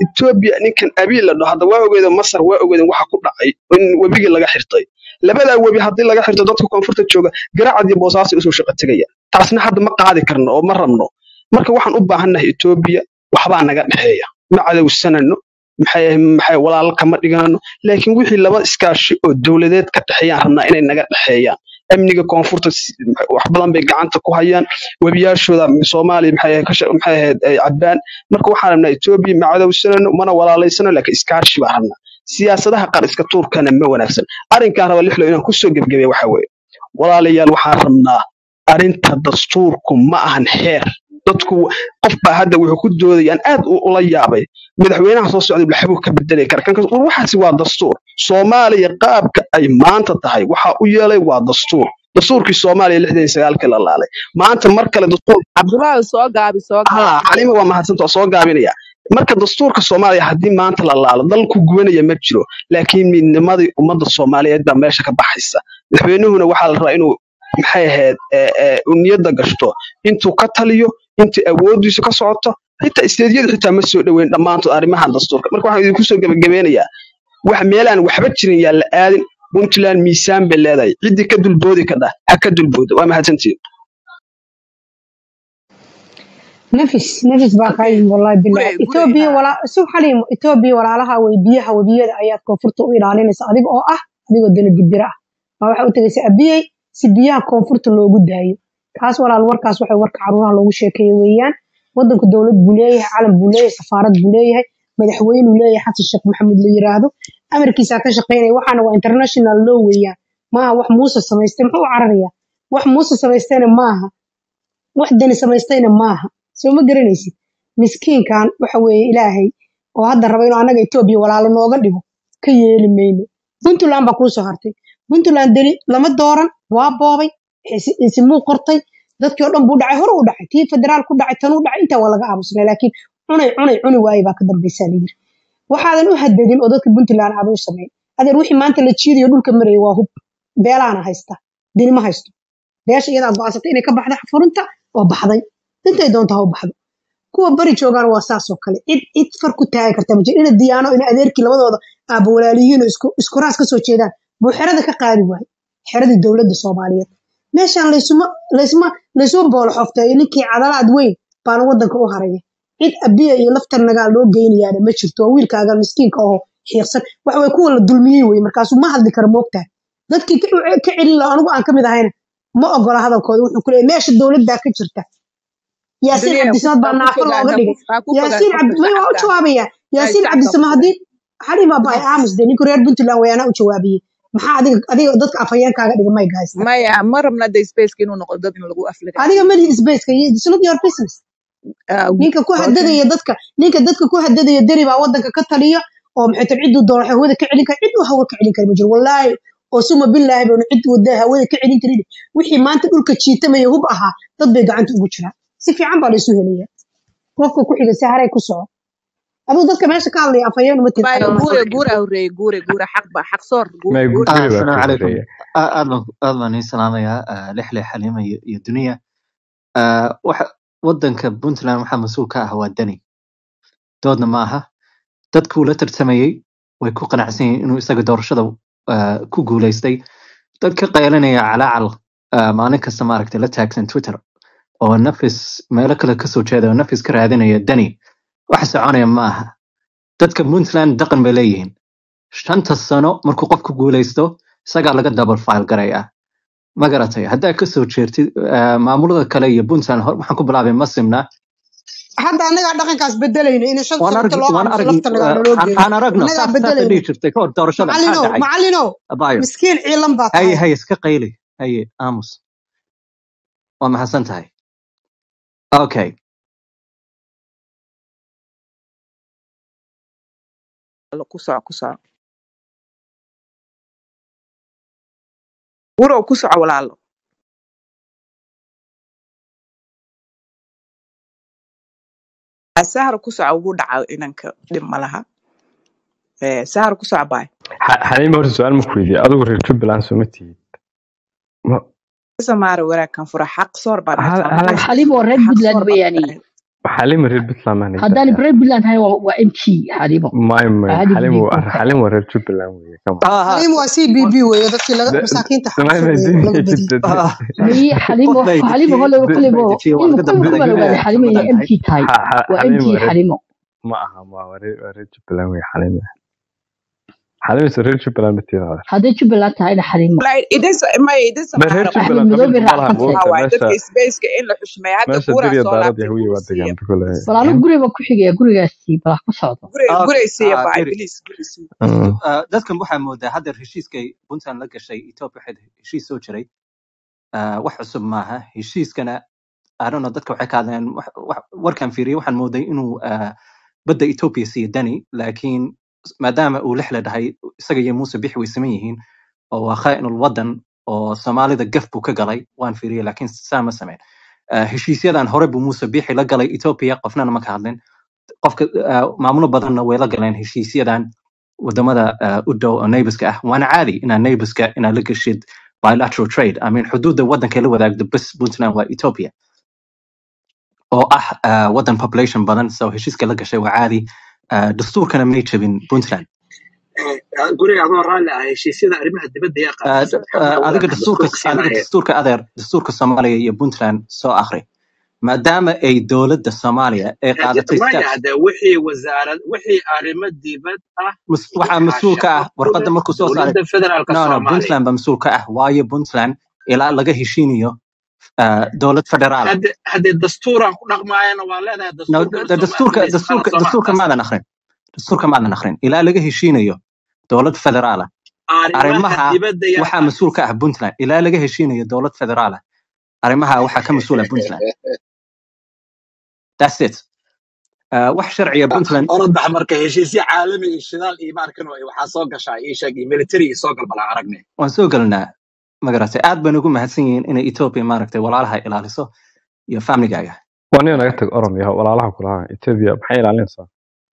etoobiya ninkan abiy la dhaho hadda waa ogeeda masar waa ogeeden waxa ku dhacay in webigii laga xirtay labadaa webi haddii laga xirto dadka koonfurta jooga garacad iyo boosaasay usoo shaqo tegayaan taasna hadda ma qaadi karno oo ma rabno marka waxaan u baahannahay etoobiya waxbaa naga dhexeeya ma cadowsanano maxay maxay walaalo kama dhigano laakiin wixii laba iskaashi oo dowladeed ka dhexeeyaan rabnaa inay naga dhexeeyaan amniga koonfurta si- wax badan bay gacanta ku hayaan webiyaashooda soomaaliya maxay ahayd ka sha- maxay ahayd ay cabbaan marka waxaan rabnaa etoobiya ma cadowsanano mana walaalaysano laakiin iskaashi baan rabnaa siyaasadaha qaar iska tuurkana ma wanaagsan arrinkaan raba lixlo inaan kusoo gebgebeya waxa weeye walaalayaal waxaan rabnaa arrinta dastuurku ma ahan xeer dadku qof baa hadda wuxuu ku doodayaan aad u- ula yaabay madaxweynaha soo socda waxbuu ka bedeli kara kan war waxaasi waa dastuur soomaaliya qaabka ay maanta tahay waxa u yeelay waa dastuur dastuurkii soomaaliya lixdan iyo sagaalkii la laalay maanta mar kale dastuur cabdullaahi soo gaabi soo gaabi haa calima waa mahadsanta waa soo gaabinaya marka dastuurka soomaaliya haddii maanta la laalo dalku gubanaya ma jiro laakiin midnimadii ummadda soomaaliyeed baa meesha ka baxaysa madaxweynuhuna waxaa la rabaa inuu maxay ahayd ee, ee, uu niyadda gashto intuu ka taliyo intii awoodiisu ka socoto xitaa isteedyada xitaa ma soo dhoweyn dhammaantood arrimahan dastuurka marka waxaan idinku soo gebagabeynayaa wax meelaan waxba jirin yaa la aadin puntland miisaan bay leedahay ciddii ka dulboodi kadha ha ka dulbooda waa mahadsantihiin nafis nafis baa kaa okay yimi wallahi gure bilahi gure etoobiya ha walaa sub xaliimo etoobiya walaalaha way biyaha webiyada ayaad koonfurta u ilaalinaysa adiga oo ah adigoo dana dibira ah waa waxa u tegaysa abiyey si biyaha koonfurta loogu daayo kaas walaal warkaas waxay warka caruuraha loogu sheekeeye weeyaan wadanku dowlad buu leeyahay calan buu leeyahay safaarad buu leeyahay madaxweynuu leeyahay xasan sheekh maxamuud la yiraahdo amarkiisaa ka shaqeynaya waxaana waa international law weeyaan maaha wax muuse samaystay muxuu u cararayaa wax muuse samaystayna maaha wax dani samaystayna maaha soo ma garanaysid miskiinkan waxa weeye ilaahay oo hadda raba inuu annaga etoobiya walaalo nooga dhigo ka yeeli mayno puntland baa kuusoo hartay puntland deni lama dooran waa boobay isi- isimuu qortay dadkii oo dhan buu dhacay hore u dhacay tii federaal ku dhacay tanuu dhacay intaa waa laga aamusnay laakiin cunay cunay cuni waaye baa ka dambaysaa la yiri waxaadan u hadadin oo dadka puntland aad u samayn adeer wixii maanta la jiidayo dhulka maraya waa hub beelaana haysta deni ma haysto beesha iyadaa go'aansatay inay ka baxda furunta oo baxday intay doonta ha u baxdo kuwa bari joogaan waa saas oo kale cid cid far ku taagi karta ma jiro ina diyaano ina adeerkii labadooda aaba walaaliyiin oo isku isku raas ka soo jeedaan buu xerada ka qaadi waaye xeradii dowladda soomaaliyeed meeshaan laysuma laysma laysuma boolo xofteeyo ninkii cadalaad weyn baana wadanka u haraya cid abiya iyo laftar nagaal loo geynayaana ma jirto waa wiilkaaga miskiinka oo xiiqsan waxa way kuwa la dulmiyey wey markaasuu ma hadli karo moogtahay dadkii ka ka celin lahaa anigu aan ka mid ahayna ma ogola hadalkooda wuxuu ku leeyahay meesha dowladdaa ka jirta yaasiin duniya cabdisamad baa ha ku naafo fogaan looga ha dhigay ku ha ku fogaan yaasiin cabdi qofka may waa u shacabka jawaabaya ay yaasiin shacabka cabdisama ku haddii xalima bay fogaan aamus de ninku reer puntland wayaana u jawaabiyey maxaa adiga adiga dadka afhayeenkaaga dhiga may haysta maya ma rabna de spaceka inuu noqdo dad in lagu aflagaado adiga malihi spaceka it's not your business Ah, ninka ku okay hadadaya dadka ninka dadka ku hadadaya deri baa wadanka ka taliya oo maxay tahay ciduu doono hawada ka celin kara cid uu hawa ka celin kara ma jiro wallaahi oo suma billaahi baan cid wada hawada ka celin karin wixii maanta dhulka jiitamaya hub ahaa dad bay gacanta ugu jiraan si fiican baa laysu helaya qofka ku xiga si haray ku soco aduu dadka meesha ka hadlaya afhayeen uma tiri maya adiga ma guure guure horeeye guure guure xaq ba xaq soor guure may guure guri baa السلام ka عليكم horeeya aad baan aad baan iin salaamayaa ah, lixle xaliima iyo iyo duniya Ah, waxa wadanka puntland waxaa mas-uul ka ah waa dani doodna ma aha dadkuu la tartamayey way ku qanacsan yihiin inuu isaga doorashada ah, ku guuleystay dad ka qaylinaya calaacal ah, maalin kasta maaragtay la taagsan twitter oo nafis meelo kale kasoo jeeda oo nafis ka raadinaya dani wax soconaya ma aha dadka puntland dhaqan bay leeyihiin shanta sano markuu qofku guuleysto isagaa laga double file garayaa ma garatay haddaa kasoo jeertid ah, maamulada kale iyo puntland hor- waxaan ku bilaabay masimna hadda annagaa dhaqankaas bedelayno in shan waan sanadka arag loo waan aamuso arag lafta nagaa ah, naloo aan geeyo aan aragno annagaa saas saasa bedelayno dhihi jirtay kahor doorashada maxaa macallinow dhacay macallinow abayo miskiin ciilan baa haye tahay haye iska qayli haye aamus waa maxadsan tahay okay ku soco ku soco guurow ku soco walaalo Ah, sahar ku soco ugu dhaca inanka dhib ma laha Eh, sahar ku soco baay Xa- xaliima horta su-aal ma ku weydiiye adigu reer jubbaland soo ma tihid Ma- samaara wanaagkan fura xaq soor baa hal meesha hal lagu xaliim oo reer xaq puntland soor baa weeyaani tahay xalima reer puntland maan haddaan haysaa reer puntland ahay waa waa mt xaliimo may may caadi xalim buu waa ku kacay xalim waa reer jubbaland weeye kama ha ha xaliim waa c b b weeye dadkii laga masaakiinta may xabasada may weeye laga badiyey dad ha miyi xaliimo qof bay xaliimo dejiyey hole qof kolebo bay dejiyey waa ilmu laga kulku baan dambeeyay ogaaday xaliimo inay ramadan mt ahayd tahay waa xalim mt waa reer xaliimo ma aha ma waa reer waa reer jubbaland weeye xalim xalim is reer jubbaland batiida hadday jubbaland tahayna xaliimo Like, it is my it is ma reer matter axmed jubbaland madoobe qabiilka ma laha raacsan tahay moogta waay meesha dadka spaceka in la xushmeeyo hadda meesha buuraa diriya soo daarad laabtay yahuya guri waa siiya degaan kule bal anigu guriga baan ku xigaya gurigaasi bal ha ku socdo guri Ah, guray siiya ah, bahay Gary, please guri siiya dastu- ah, dadkan waxaa moodaa hadda heshiiskay puntland la gashay ethiopia waxay heshiis soo jiray ah, wax cusub maaha heshiiskana I don't know dadka waxay ka hadleen wax- wax- warkaan fiiriyay waxaan mooday inuu ah, badda ethiopia siiyo dani laakiin maadaama uu lixle dhahay isaga iyo muuse bixi way saman yihiin oo waa khaa'inul wadan oo soomaalida gaf buu ka galay waan fiiriyay laakiin saa ma sameyn Ah, heshiisyadan hore buu muuse bixi la galay ethiopia qofnana ma ka hadlin qofka ah, maamulo badanna way la galeen heshiisyadan wadamada ah, u dhow oo neighborska ah waana caadi inaad neighborska inaad la geshid bilateral trade I mean xuduudda waddankay la wadaagdo bes puntland waa ethiopia oo ah ah, wadan population badan so heshiiska la gashay waa caadi Ah, dastuurkana may jabin puntland guriga adoo raalli ah heshiisyada arrimaha dibadda yaa Ah, qaabilsan d- ah, maxamed adiga awlaad dastuurka dastuurka adiga siinaya dastuurka adeer dastuurka soomaaliya iyo puntland soo akhri maadaama ay dowladda soomaaliya ay qaadatay maya steps hade wixii wasaarad wixii arrimo dibad ah mas- iyo waxaa mas-uul ka xaashaqo ah ku warqadda leh markuu soo saaray dowladda federaalka no no soomaaliya puntland baa mas-uul ka ah waayo puntland ilaa laga heshiinayo ah, dowlad federaal ah hadde hadde dastuuraan ku dhaqmaayana waa leedahay no dastuurka d- horta d- soo ma dastuurka akhrinaysa dastuurka dastuurka qalad soo ma taas maadan akhrin dastuurka maadan akhrin ilaa laga heshiinayo dowlad federaal ah arrimaha arrimaha dibadda yaa waxaa mas-uul ka qaabilsan ah puntland ilaa laga heshiinayo dowlad federaal ah arrimaha waxaa ka mas-uula puntland that's it Ah, wax sharciya puntland oradax marka heshiisyo caalami iyo shidaal iyo maarkan waxaa soo gashaa ii sheeg iyo military iyo soo galbalaa aragne waan soo gelnaa magaratay aad bayna ugu mahadsan yihiin inay ethiopia maaragtay walaalaha ilaaliso iyo famligaaga waa nin naga tag oromya walaalaha kulaha ethiopia maxay ilaalinaysaa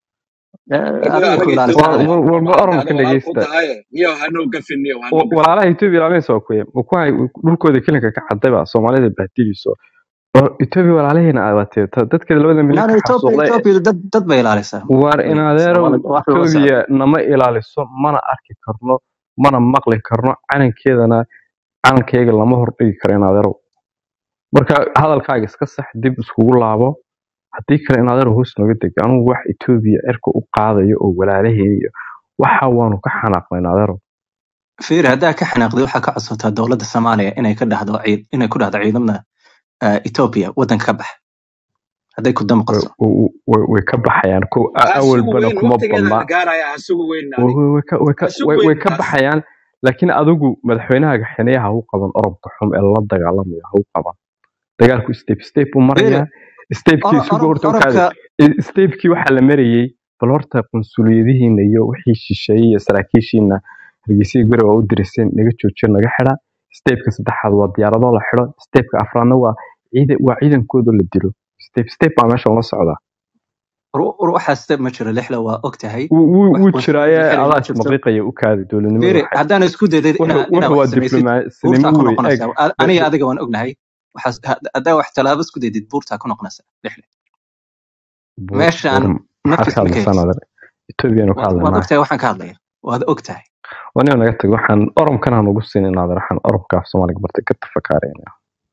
adiga ku ilaalisa war adeer war war ma oromka walaal ku dhegeysta tahay niyo hanoo gafin niyo hanoo Wa- gafin walaalaha ethiopia ilaalinaysa waa kuye ma ku hay dhulkooda kelinka ka cadayba soomaalida bahdiliso oo ethiopia walaalaheena aad watee dadkeeda labada milyan nana ka ethiopia xasuuqday ethiopia dad dad bay ilaalisaa war in adeerow soomaalida wax looga socdo ethiopia nama ilaaliso mana arki karno mana maqli karno calankeedana calankeyga lama hordhigi karo in adeerow marka hadalkaaga iska sax dib iskugu laabo haddii kale in adeerow hoos nooga deg anugu wax ethiopia cirka u qaadayo oo walaalaheen iyo waxa waanu ka xanaaqnay in adeerow fiiri haddaa ka xanaaqday waxaa ka codsataa dowladda soomaaliya inay ka dhahdo ciid inay ku dhahdo ciidamada ah, ethiopia waddanka ka bax hadday ku way damqaso way- way- way ka baxayaan ko a- ha sugu awalbana weyn kuma waqtigeeda badna la gaaraya ha sugu weyn way adig way- way ka way ha ka- sugu way- way weyn ka taas baxayaan laakiin adigu madaxweynaha xiniyaha ha u qaban oromka xum ee la dagaalamaya ha u qaban dagaalku step step u fiiri maraya stepkii oro- isugu oro- horta u kaadi oromka stepkii waxaa la marayey bal horta qunsuliyadihiina iyo wixii shisheeyey iyo saraakiishiina hargeysyada guri waa u diriseen naga joojiyo naga xidha stepka saddexaad waa diyaaradoo la xidho stepka afraadna waa ciidan waa ciidankooda la dilo step step baa meeshan la socdaa ru- ru- waxaa step ma jiro lixle waa og tahay wuu wuu- wax wuu qunsuliyad jiraaye la xiri ma adaa jirto ismaqiiqaya u kaadi dowladnimada fiiri waxay haddaan isku daydid wuxuu inaa inaa wuxuu wax waa samaysid diblomaasnimo buurtaa ku wey eg noqonaysaa A- aniga adiga waan ognahay waxaas had- haddaa wax tallaabo isku daydid buurtaa ku noqonaysaa lixle buur buur meeshaan maxaad ka naftiisa ma ka hadlaysaan haysid adeer ethoobiyaanu ka waad waad hadlaynaa ogtahay waxaan ka hadlaya waad ogtahay waniga naga tag waxaan oromkan aan ugu siinin adeer waxaan oromka af soomaaliga bartay ka tafakaarayna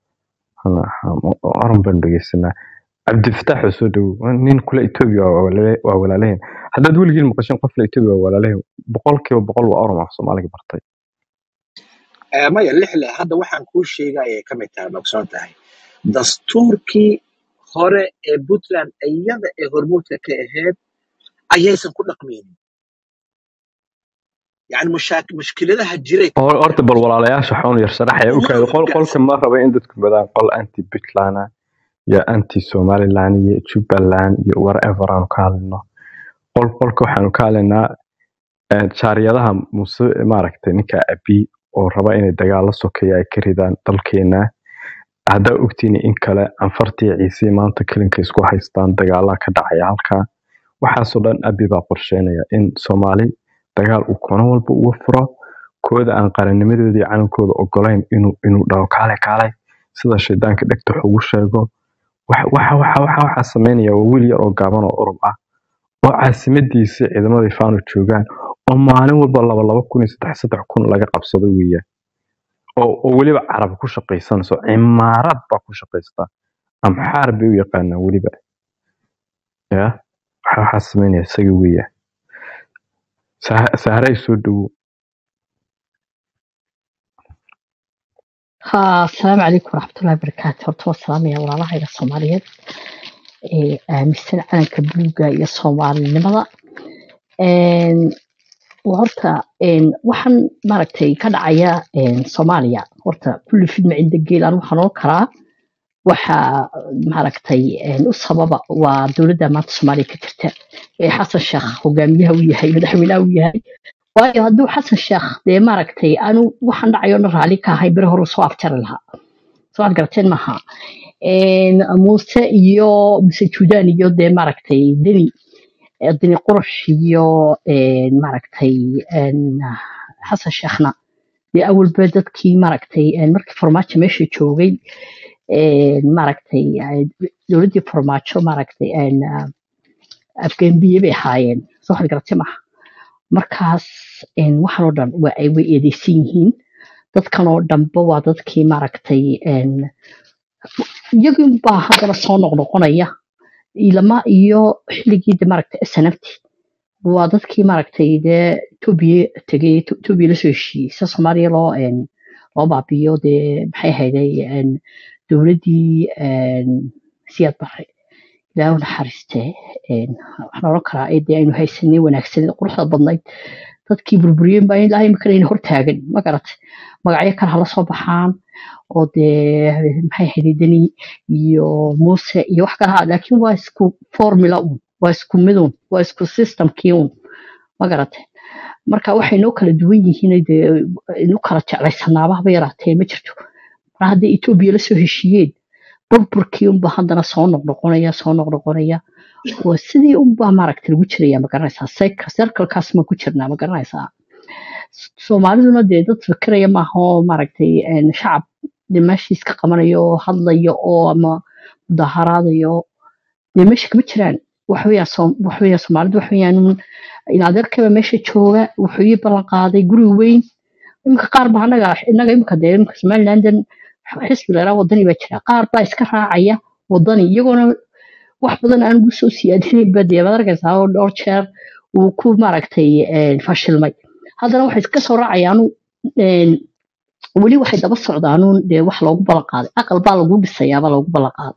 orom baan dhegeysanaa cabdifataax oo soo dhowow nin kule etoobiya waa walaale- waa walaalaheen haddaad weligiin maqashin qof le etoobiya waa walaalaheen boqolkiiba boqol waa orom af soomaaliga bartay Eh, maya lixle hadda waxaan kuu sheegaya ka mid tahay mogsoon tahay dastuurkii hore ee puntland iyada ee hormuudka ka ahayd ayaysan ku dhaqmaynin yani mushaak mushkiladaha jiray ka Hor- horta qabteen bal walaalayaasha xoon yar sharaxaya u kaadi qol qolka ma raba in dadku badaan qol anti puntland ah iyo anti somaliland iyo jubbaland iyo whatever aanu ka hadlino qol qolka waxaanu ka hadlaynaa eh, jaariyadaha muse maaragtay ninka abi oo raba inay dagaal la sokeeya ay ka ridaan dalkeena haddaa ogtiini in kale anfartii ciise maanta kelinka isku haystaan dagaalaa ka dhacaya halkaa waxaasoo dhan abi baa qorsheynaya in soomaali dagaal uu kono walba uga furo kooda aan qarannimadooda iyo calankooda ogolayn inuu inuu dhaho kaale kaale sida shaydaanka dhegta wax ugu sheego waxa waxa waxa waxa waxaa sameynaya waa wiil yar oo gaaban oo urub ah oo caasimadiisa ciidamadii faanu joogaan oo maalin walba laba laba kun iyo saddex saddex kun laga qabsado weeyaan oo oo weliba carab ku shaqaysanayso cimaarad baa ku shaqaysta amxaar bay u yaqaanaa weliba ya waxa waxaa sameynaya isaga weeyaan Sa- saaray soo dhowo ها السلام عليكم ورحمة الله وبركاته horta waa salaamaya walaalahayga soomaaliyeed ee aaminsan calanka buluuga iyo soomaalinimada Een, waa horta een, waxaan maaragtay ka dhacaya een, soomaaliya horta kulli fidma cinda geel aan waxaan oran karaa waxa maaragtay een, u sababa waa dowladda maanta soomaaliya ka jirta ee xasan sheekh hogaamiyaha u yahay madaxweynaha u yahay waayo hadduu xasan sheekh dee maaragtay aanu waxaan dhacayo dhan raalli ka ahay beri hore soo afjari lahaa soo aad garateen maaha Een, muuse iyo muse juudaan iyo dee maaragtay deni eh, deni qurash iyo een, maaragtay een, xasan sheekhna dee awalba dadkii maaragtay een, markii farmaajo meesha joogay een, maaragtay eh, dowladdii farmaajo maaragtay een, ah, afgaanbiye bay ahaayeen soo aad garatee maaha markaas een, waxaan oo dhan waa ay way eedeysan yihiin dadkan oo dhanba waa dadkii maaragtay een, iyagii baa haddana soo noqnoqonaya ilama iyo xilligii de maaragtay snft waa dadkii maaragtay dee etoobiya tegay Eto- etoobiya lasoo heshiiyey sida soomaaliya loo een, loo baabiyo dee maxay ahayday een, dowladdii een, siyaad barre ilaahu naxariistee een, waxaan oran karaa ee dee aynu haysanay wanaagsaneed quruxda badnayd dadkii burburiyeen baa ilaahay makanayna hortaagan ma garat magacyo kale hala soo baxaan oo dee maxay ahayd deni iyo muuse iyo wax kale ha laakiin waa isku formula un waa isku midun waa isku systemkii un ma garate marka waxay noo kala duwan yihiin dee inu kala jeclaysanaaba haba yaraatee ma jirto mar haddii etoobiya lasoo heshiiyeen burburkii unba haddana soo noqnoqonaya soo noqnoqonaya waa sidii unbaa maaragta lagu jiraya ma garanaysaa cycle circlekaas ma ku jirnaa ma garanaysaa soomaaliduna dee dad fikiraya maaha oo maaragtay een, shacab dee meeshiis ka qabanayo oo hadlayo oo ama mudaharaadayo dee meesha kama jiraan waxweyaa waxweyaa soomaalidu waxweyaan in adeerkaba meesha jooga wuxuu ii ballan qaaday guri weyn iminka qaar baa anaga inaga iminka dee iminka somalilandan xisbi leeraa wadani baa jira qaar baa iska raacaya wadani iyagoona wax badan aan ugu soo siyaadinayn ba dee baad arkaysaa oo dhowr jeer uu ku maaragtay een, fashilmay haddana waxay iska soo raacayaan een, weli waxay daba socdaanuun dee wax loogu ballan qaaday aqal baa lagu dhisayaabaa loogu ballan qaaday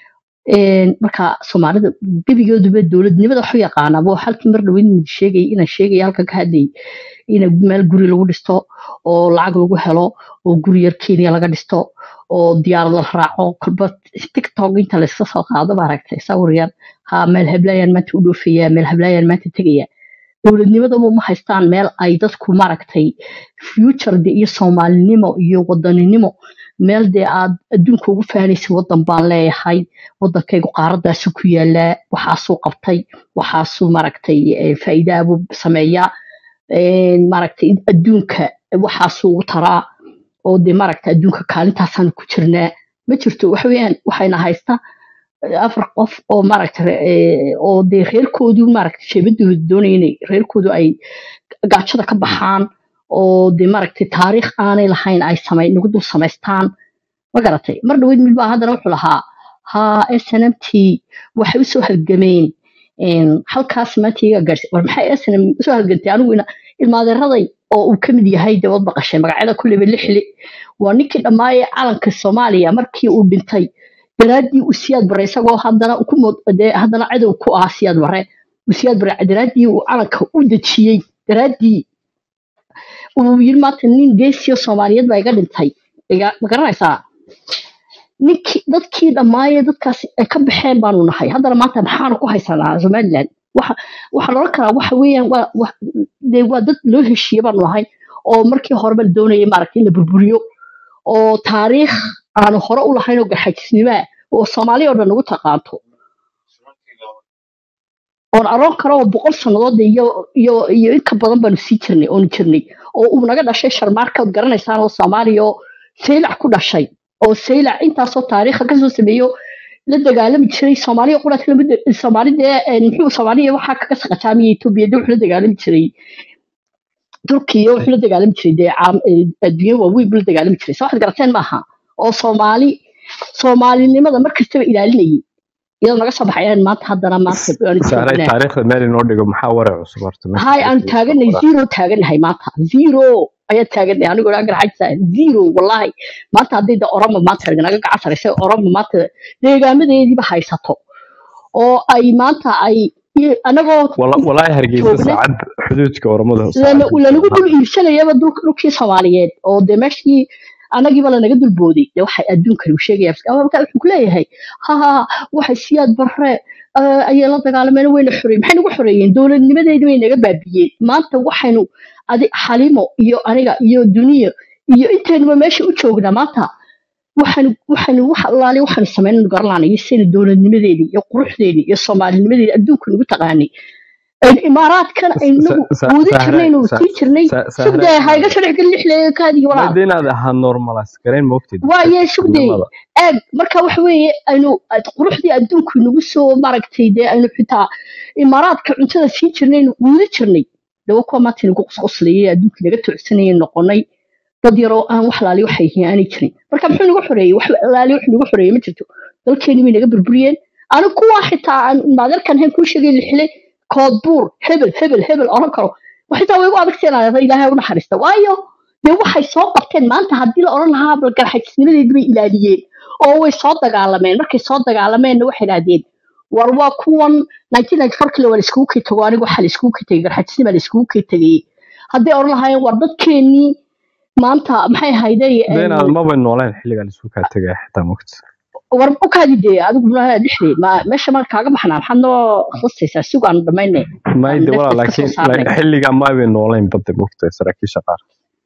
Een, marka soomaalida gebigooduba dowladnimada waxu yaqaanaa waa halkii mar dhaweyn mid sheegay inaan sheegay halkan ka hadlayay in meel guri lagu dhisto oo lacag lagu helo oo guri yar kenya laga dhisto oo diyaarad la raaco kolba tiktok inta layska soo qaado maaragtay sawir yar ha meel heblayaan maanta u dhoofaya meel heblayaan maanta tegaya dowladnimadaba ma haystaan meel ay dadku maaragtay future de iyo soomaalinimo iyo wadaninimo meel dee aad adduunka ugu fahanaysa wadan baan leeyahay wadankaygu qaaradaasu ku yaalaa waxaasuu qabtay waxaasuu maaragtay eh, faa'iidaabuu sameeyaa een, maaragtay adduunka waxaasuu ugu taraa oo dee maaragtay adduunka kaalintaasaan ku jirnaa ma jirto waxa weeyaan waxayna haysta afar qof oo maaragta oo dee reerkoodu maaragta sheebadooda doonaya inay reerkoodu ay gaajada ka baxaan oo dee maaragtay taariikh aanay lahayn ay samay nagu dul samaystaan ma garatay mar dhaweyd mid baa haddana wuxuu lahaa ha snmt waxay usoo halgameen een, halkaas maanta iyaga gaarsi war maxay snm usoo halgantay anigu ina ilmaadeeraday oo uu ka mid yahay dee wad maqashay magacyada kulleyba lixli waa ninkii dhammaaye calanka soomaaliya markii uu dhintay daraaddii uu siyaad bare isagoo haddana ku mod- dee haddana cadow ku ah siyaad bare uu siyaad bare daraaddii uu calanka u dejiyey daraaddii uu yiri maanta nin geesiyo soomaaliyeed baa iga dhintay iga- ma garanaysaa ninkii dadkii dhammaaye dadkaas ay ka baxeen baanu nahay haddana maanta maxaanu ku haysanaa somaliland waxa waxaan oran karaa waxa weeyaan waa wa- dee waa dad loo heshiiye baanu nahay oo markii horeba la doonayay maaragtay in la burburiyo oo taariikh aanu hore u lahayn oo garxajisnimaa oo soomaaliya oo dhan nagu taqaanto oon aroon karo oo boqol sannadood iyo iyo iyo in ka badan baanu sii jirnay oonu jirnay oo uu naga dhashay sharmaarka ood garanaysaan oo soomaaliya oo saylac ku dhashay oo saylac intaasoo taariikha kasoo sameeyo la dagaalami jiray soomaaliya quraas lama soomaali dee een, muxuu soomaaliya waxaa kaga saqajaamaya etoobiya dee wuxuu la dagaalami jiray turkiya wuxuu la dagaalami jiray dee caam- ee, adduunyo waaweyn buu la dagaalami jiray soo waxaad garateen maaha oo soomaali soomaalinimada mar kastaba ilaalinayay iyadoo naga soo baxayaan maanta haddana maanta aan saaray joognaa taariikhda meel inoo dhigo maxaa waray cusub horta meesha hay aan taariikhda taaganay qoraa zero taagannahay maanta zero ayaa taagannahay anigoo dhan garxajsa zero wallahi maanta hadday da oroma maanta naga gacan saraysa oroma maanta deegaamadeediiba haysato oo ay maanta ay i- anagoo Wala- walaahi hargeysa joogna saacad xuduudka oromada lana saacad ku lanagu jooga dul iibsanayaba dhulka dhulkii soomaaliyeed oo dee meeshii anagiiba lanaga dulbooday dee waxay adduunkani u sheegaya marka wuxuu kuleeyahay ha ha waxay siyaad barre eh, ayay la dagaalameen wayna xoreeyeen maxay nagu xoreeyeen dowladnimadeedii bay naga baabiyeen maanta waxaynu adi xalimo iyo aniga iyo duniya iyo intaynuba meesha u joognaa maanta waxaanu waxaanu wax allaale waxaanu sameynaynu garanayno saynu dowladnimadeedii iyo quruxdeedii iyo soomaalinimadeedii adduunka nagu taqaanay Een imaaraadkan aynagu quudi sahre jirnaynu sii jirnay sahre sugday hayga sharci gal lixle kaadigi walaal maada inaad ahaa normalize garayn moogtid waaye sugday dadnimada eeg marka waxa weeye aynu ad- quruxdii adduunku nagu soo maragtay dee aynu xitaa imaaraadka cuntada sii jirnay aynu quudi jirnay dawa kuwa maanta nagu qosqoslayay adduunkii naga toocsanayay noqonay dad yaroo aan wax laali waxay yihiin aanay jirin marka muxuu nagu xoreeyey wax laali wax nagu xoreeyey ma jirto dalkeeni bay naga burburiyeen anigu kuwaa xitaa aan maadarkan hayn kuu sheegay lixle koodbuur hebel hebel hebel oran karo wax xitaa way igu adagteenaa ilaahay u naxariista waayo dee waxay soo qabteen maanta haddii la oran lahaa bal garxajisnimadeedii bay ilaaliyeen oo way soo dagaalameen markay soo dagaalameenna waxay idhahdeen war waa kuwan 1994 kile waa la iskugu kay tago anigu waxaa la iskugu kay tegay garxajisnima la iskugu kay tegay hadday oran lahaayeen war dadkeenii maanta maxay ahayday de inaad maba nooleen xilligan isu kaa tegaya xitaa moogta war u kaadi dee adigu mulaha dhexdeed ma meesha ma kaaga baxnaa maxaad noo khasaysaa sigu aanu dhammaynay mayde aan walaa neefta iska soo laakiin saarnay xilligan maabay nooleen badda moogta saraakiisha qaar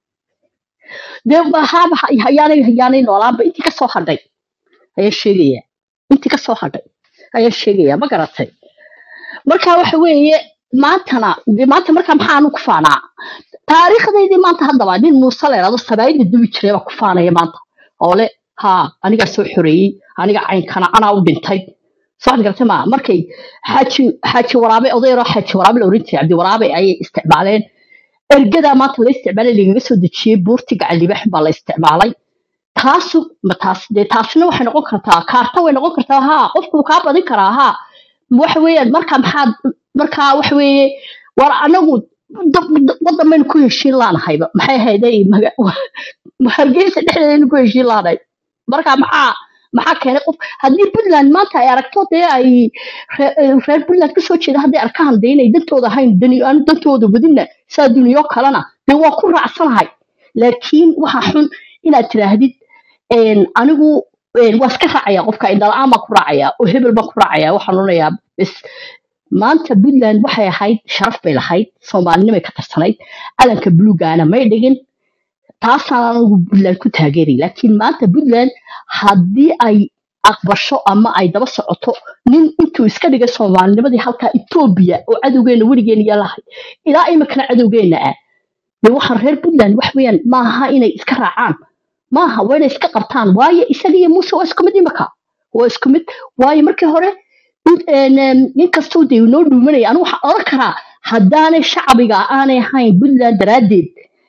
dee haaba hayaanay hayaanay noolaanba intii kasoo hadhay ayaan sheegaya intii kasoo hadhay ayaan sheegaya ma garatay marka waxa weeye maantana dee maanta marka maxaanu ku faanaa taariikhdaydii maanta haddaba nin muuse la yidhahdo sabaayida dubi jiray baa ku faanaya maanta oo le haa anigaa soo xoreeyey aniga caynkana anaa u dhintay soo waxaad garatay ma markay xaaji xaaji waraabe odayroo xaaji waraabe la oran jiray cabdi waraabe ayay isticmaaleen ergadaa maanta la isticmaalay lagaga soo dejiyey buurti gacan libaax baa la isticmaalay taasu ma taas dee taasina waxay noqon kartaa kaarta way noqon kartaa haa qofku wuu kaa badin karaa haa waxa weeyaan marka maxaad marka waxa weeye war anagu da- da- wadan baynu ku heshiin laanahayba maxay ahayday maga- hargeysa dhexdeedaynu ku heshiin laanahay marka maxaa maxaa keenay qof haddii puntland maanta ay aragto dee ay ree- ee, reer puntland kasoo jeeda hadday arkaan dee inay dantooda ahayn dani aan dantooda wadinna saa duniyo kalena dee waa ku raacsanahay laakiin waxa xun inaad tidhaahdid een, anigu een, waa iska raacaya qofka indhala-aan baan ku raacaya oo hebel baan ku raacaya waxaan odhanayaa bes maanta puntland waxay ahayd sharaf bay lahayd soomaalinimay ka tarsanayd calanka buluugana may dhigin taasaan anigu puntland ku taageeray laakiin maanta puntland haddii ay aqbasho ama ay daba socoto nin intuu iska dhigay soomaalinimadii halkaa etoobiya oo cadowgeena weligeena yaalahay ilaa imikana cadowgeena ah dee waxaan reer puntland wax weeyaan maaha inay iska raacaan maaha waa inay iska qabtaan waayo isaga iyo muuse waa isku mid imika waa isku mid waayo markii hore in- een, een, nin kastoo dee noo dhuumanaya anigu waxaan oran karaa haddaanay shacbiga aanay ahayn puntland daraaddeed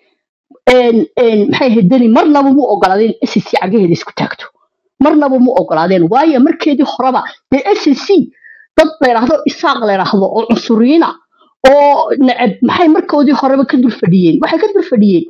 een, een, maxay ahayd deni marnaba mu ogolaadeen s c cagaheeda isku taagto marnaba mu ogolaadeen waayo markeedii horeba dee s c dad la yidhaahdo isaaq la yidhaahdo oo cunsuriyiina oo neceb maxay markoodii horeba ka dul fadhiyeen waxay ka dul fadhiyeen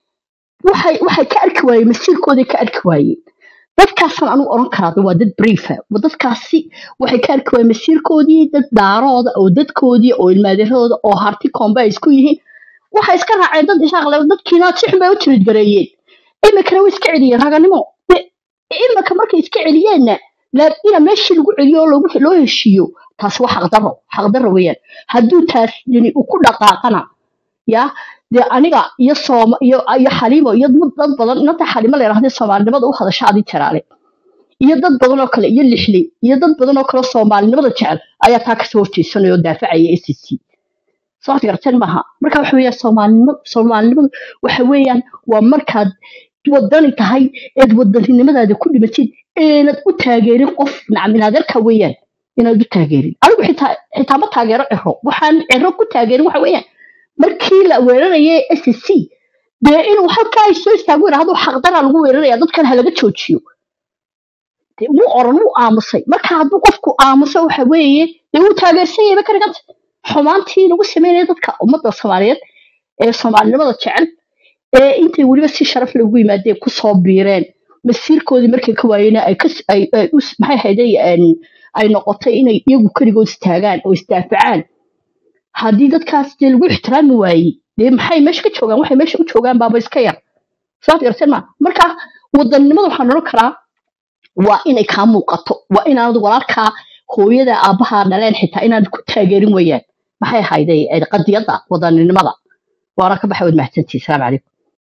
waxay waxay ka arki waayeen masiirkooday ka arki waayeen dadkaasaan anigu oran karaa de waa dad briefa dadkaasi waxay ka arki waayeen masiirkoodii dad daarooda oo dadkoodii oo ilmaadeeradooda oo harti koombe ay isku yihiin waxay iska raaceen dad isaaqle dadkiina si xun bay u jirid gareeyeen imikana way iska celiyeen raganimo De, imika markay iska celiyeenna la- ina meeshii lagu celiyo oo lagu- loo heshiiyo taasi waa xaqdarro xaqdarro weeyaan hadduu taas yani uu ku dhaqaaqana ya dee aniga iyo sooma iyo iyo xaliimo iyo dad dad badan inanta xaliimo la yidhahda soomaalinimada u hadasha adii jaraale iyo dad badan oo kale iyo lixli iyo dad badan oo kale oo soomaalinimada jecel ayaa taa kasoo horjeesanaya oo daafacaya s c soo waxaad garateen maaha marka waxa weeyaan soomaalinimo soomaalinimadu waxa weeyaan waa markaad wadani tahay eed wadaninimadaada ku dhimatid inaad u taageerin qof nacminaadeerka weeyaan inaad u taageerin anigu xitaa xitaa ma taageero ciro waxaan ciro ku taageerin waxa weeyaan markii la weerarayay s c dee inuu halkaa ay soo istaago yidhaahdo xaqdaraa lagu weeraraya dadkan ha laga joojiyo dee wuu oran wuu aamusay marka hadduu qofku aamuso waxa weeye dee wuu taageersan yahay ka dhiganta xumaantii lagu sameynaya dadka ummadda soomaaliyeed ee soomaalinimada jecel ee intay weliba si sharaf lagu yimaadeen kusoo biireen masiirkoodii markay ka waayeen ay kas- ay ay us- maxay hayday ay noqotay inay iyagu keligood istaagaan oo isdaafacaan haddii dadkaas dee lagu ixtiraami waayey dee maxay meesha ka joogaan waxay meesha u joogaan baaba iska yar saad garteen ma marka wadannimada waxaan odhan karaa waa inay kaa muuqato waa inaanad walaalkaa hooyada aabbaha dhaleen xitaa inaanad ku taageerin weeyaan maxay ahayday eh, qadiyadda wadaninimada waana ka baxay waad mahadsantihi salaamu calaykum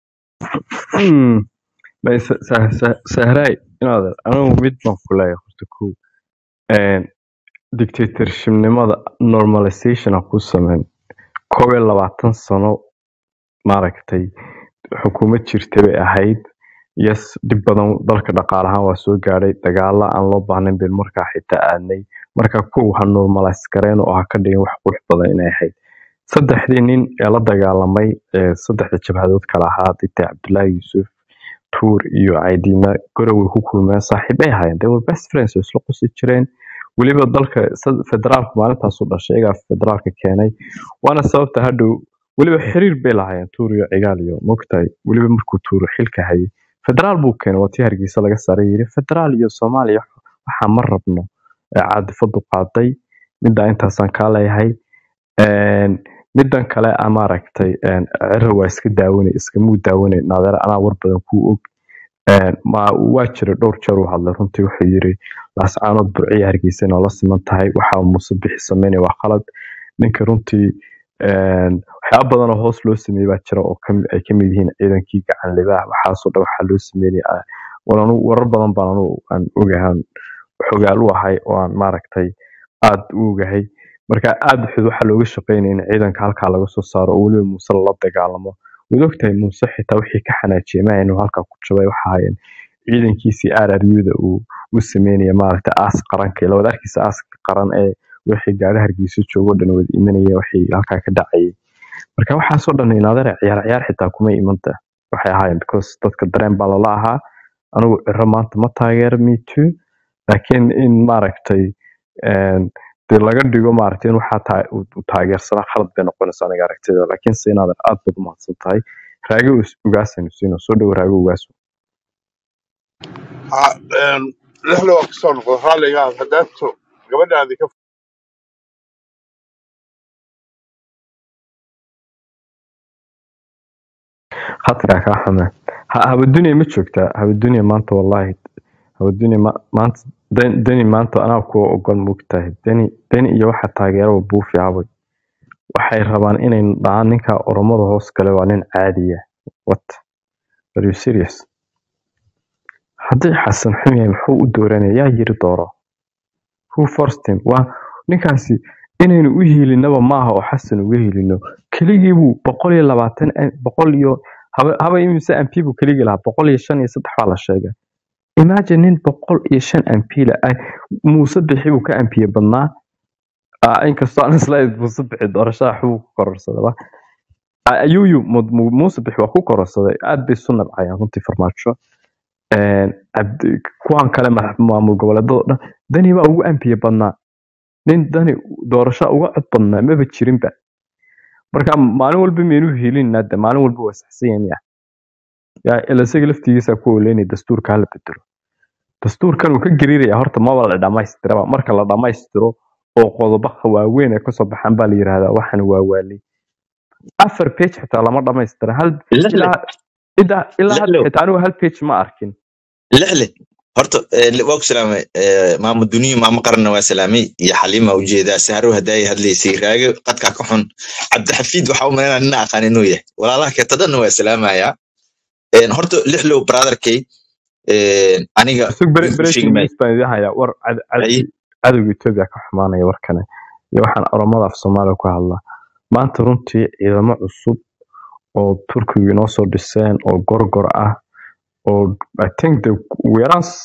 Hmm. Bay sa- sa- sa- sahraay inaad anigu mid baan ku leeyahay horta kow Een, dictatorshipnimada normalization aan ku sameyn koob iyo labaatan sano maaragtay xukuumad jirta bay ahayd yes dhib badan dalka dhaqaale ahaan waa soo gaadhay dagaalo aan loo baahnayn bay markaa xitaa aadnay marka kow ha normalize gareen oo ha ka dhigin wax qurux badan inay ahayd saddexdii nin ee la dagaalamay ee saddexda jabhadood kala ahaa dita cabdullaahi yuusuf tuur iyo caydiina goroway ku kulmeen saaxiibay ahaayeen they were best friends oo isla qusi jireen weliba dalka sad- federaalku maalintaasu dhashay iyagaa federaalka keenay waana sababta hadhow weliba xiriir bay lahaayeen tuur iyo cigaal iyo mogtahay weliba markuu tuuro xilka hayay federaal buu keenay waa tii hargeysa laga saaray yiri federaal iyo soomaaliya waxaa ma rabno ee caadifadu qaaday middaa intaasaan kaa leeyahay Een, midan kale a maaragtay een, ciro waa iska daawanay iskamuu daawanay naadeer anaa war badan kuu og Een, ma waa jira dhowr jeer uu hadlay runtii wuxuu yiri laascaanood burciya hargeysa inoo la siman tahay waxa uu muuse bixi sameynaya waa qalad ninka runtii een, waxyaaba badan oo hoos loo sameeyey baa jira oo kami- ay kamid yihiin ciidankii gacan libaax waxaasoo dhan waxaa loo sameynaya war anu warar badan baan anu aan ogahan xogaal u ahay oo aan maaragtay aad u ogahay marka aad xud waxaa looga shaqeynaya in ciidanka halkaa laga soo saaro oo weliba muuse lala dagaalamo waad ogtahay muuse xitaa wixii ka xanaajiyay ma inuu halkaa ku jabay waxa ahaayeen ciidankiisii rruda uu u sameynaya maaragta aas qaranka ila wada arkeysa aaska qaran ee wixii gaari hargeysa joogo dhan wada imanaya wixii halkaa ka dhacayay marka waxaasoo dhan inaadare ciyaar ciyaar xitaa kuma imanta waxay ahaayeen because dadka dareen baa lala ahaa anigu ciro maanta ma taageero me too laakiin in maaragtay een, dee laga dhigo maaragtay in waxaa taa uu uu taageersanaa khalad bay noqonaysa aniga aragtida laakiin se inaadan aad baad umahadsan tahay raage ugaasaynu siino soo dhowo raage ugaas Ha, een, lixda waa kasoo noqda raalliga aad hadaato gabadhaadi ka khadkaa kaa xume ha habadunya ma joogtaa habadunya maanta wallahi habadunya ma- maanta Dan- deni maanta anaa kuwa ogol moogtahay deni deni iyo waxa taageeraba buufi abay waxay rabaan inay dhahaan ninka oromada hoos gale waa nin caadiya what are you serious haddii xasan xun yahay muxuu u dooranaya yaa yiri dooro who forced him waa ninkaasi inaynu u hiilinaba maaha oo xasan uga hiilino keligii buu boqol iyo labaatan boqol iyo haba haba imise mp buu keligii lahaa boqol iyo shan iyo saddex baa la sheegay imagine nin boqol iyo shan mp la ah muuse bixi buu ka mpiye badnaa Ah, inkastoo aan isla muuse bixi doorashada xubuu ku kororsaday ba Ah, ayuyu Mu- Mu- muuse bixi waa ku kororsaday aad bay isu nabcayaan runtii farmaajo Een, cabdi- kuwan kale madax- maamul goboleedada oo dhan dani baa ugu ampiye badnaa nin dani doorasho uga cod badnaa maba jirinba marka maalin walba miyaynu hiilinaa de maalin walba waa saxsan yahay miya yaa ila isaga laftigiisa ku oleynaya dastuurka hala bedelo dastuurkan uu ka gariiraya horta maba la dhamaystiraba marka la dhamaystiro oo qodobo waaweyn ay kasoo baxaan baa la yirahdaa waxan waa waalay afar page xitaa lama dhamaystira hal lixle ilaa ilaa ilaa hadda lixle xitaa anigu hal page ma arkin lixle horta eh, li- waa ku salaamay eh, maamo duniya maamo qaranna waa salaamay iyo xaliima ujeedaa sahro haddaay hadlaysay raage qadkaa ka xun cabdixafiid waxaa u malaynaa nina aqaan inuu yahay walaalaha keeta dhanna waa salaamayaa En, horta lixlow brotherkay en, aniga isag wiil ku sheegi breaking maayo news baan idin hayaa war cad- Ay, cad- cadowga etoobiya ka xumaanaya warkane iyo waxaan oromada af soomaaliya ku hadlaa maanta runtii ciidamo cusub oo turkigu inoo soo dhiseen oo gorgor ah oo i think the ugu yaraan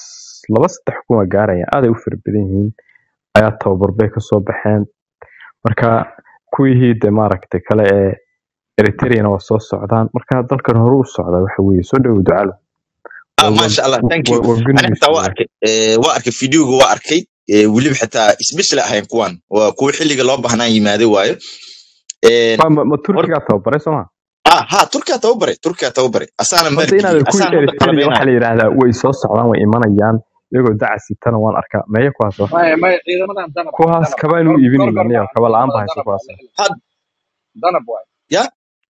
laba saddex kun waa gaarayaan aaday u fara badan yihiin ayaa tababar bay kasoo baxeen marka kuwihii de maaragtay kale ee eritreana waa soo socdaan marka dalkan hore u socda waxa weeye soo dhowo ducalo ah waa waa maasha allah thank you waa waa good ani news xitaa waa weeye arkay eh, waa arkay fideoga waa arkay eh, weliba xitaa isbeshel ahayn kuwan waa kuwa xilliga loo baahnaa yimaaday waayo En, ma ma- ma hor turkigaa tababaray sooma ah ha turkiya tababaray turkiya tababaray asaana hadda maalgeliyey inaad kuwii asaana hadda eritrea waxaa qalabeynaya la yidhaahdaa way soo socdaan way imanayaan iyagoo dacasitana waan arkaa meeya kuwaas wa maya maya ciidamadan danab waay kuwaas danab kabaan u gor iibinayna gorgor niyo maaha kaba la-aan ciidamada ba haysa danab waay kuwaas lixle had danab waay ya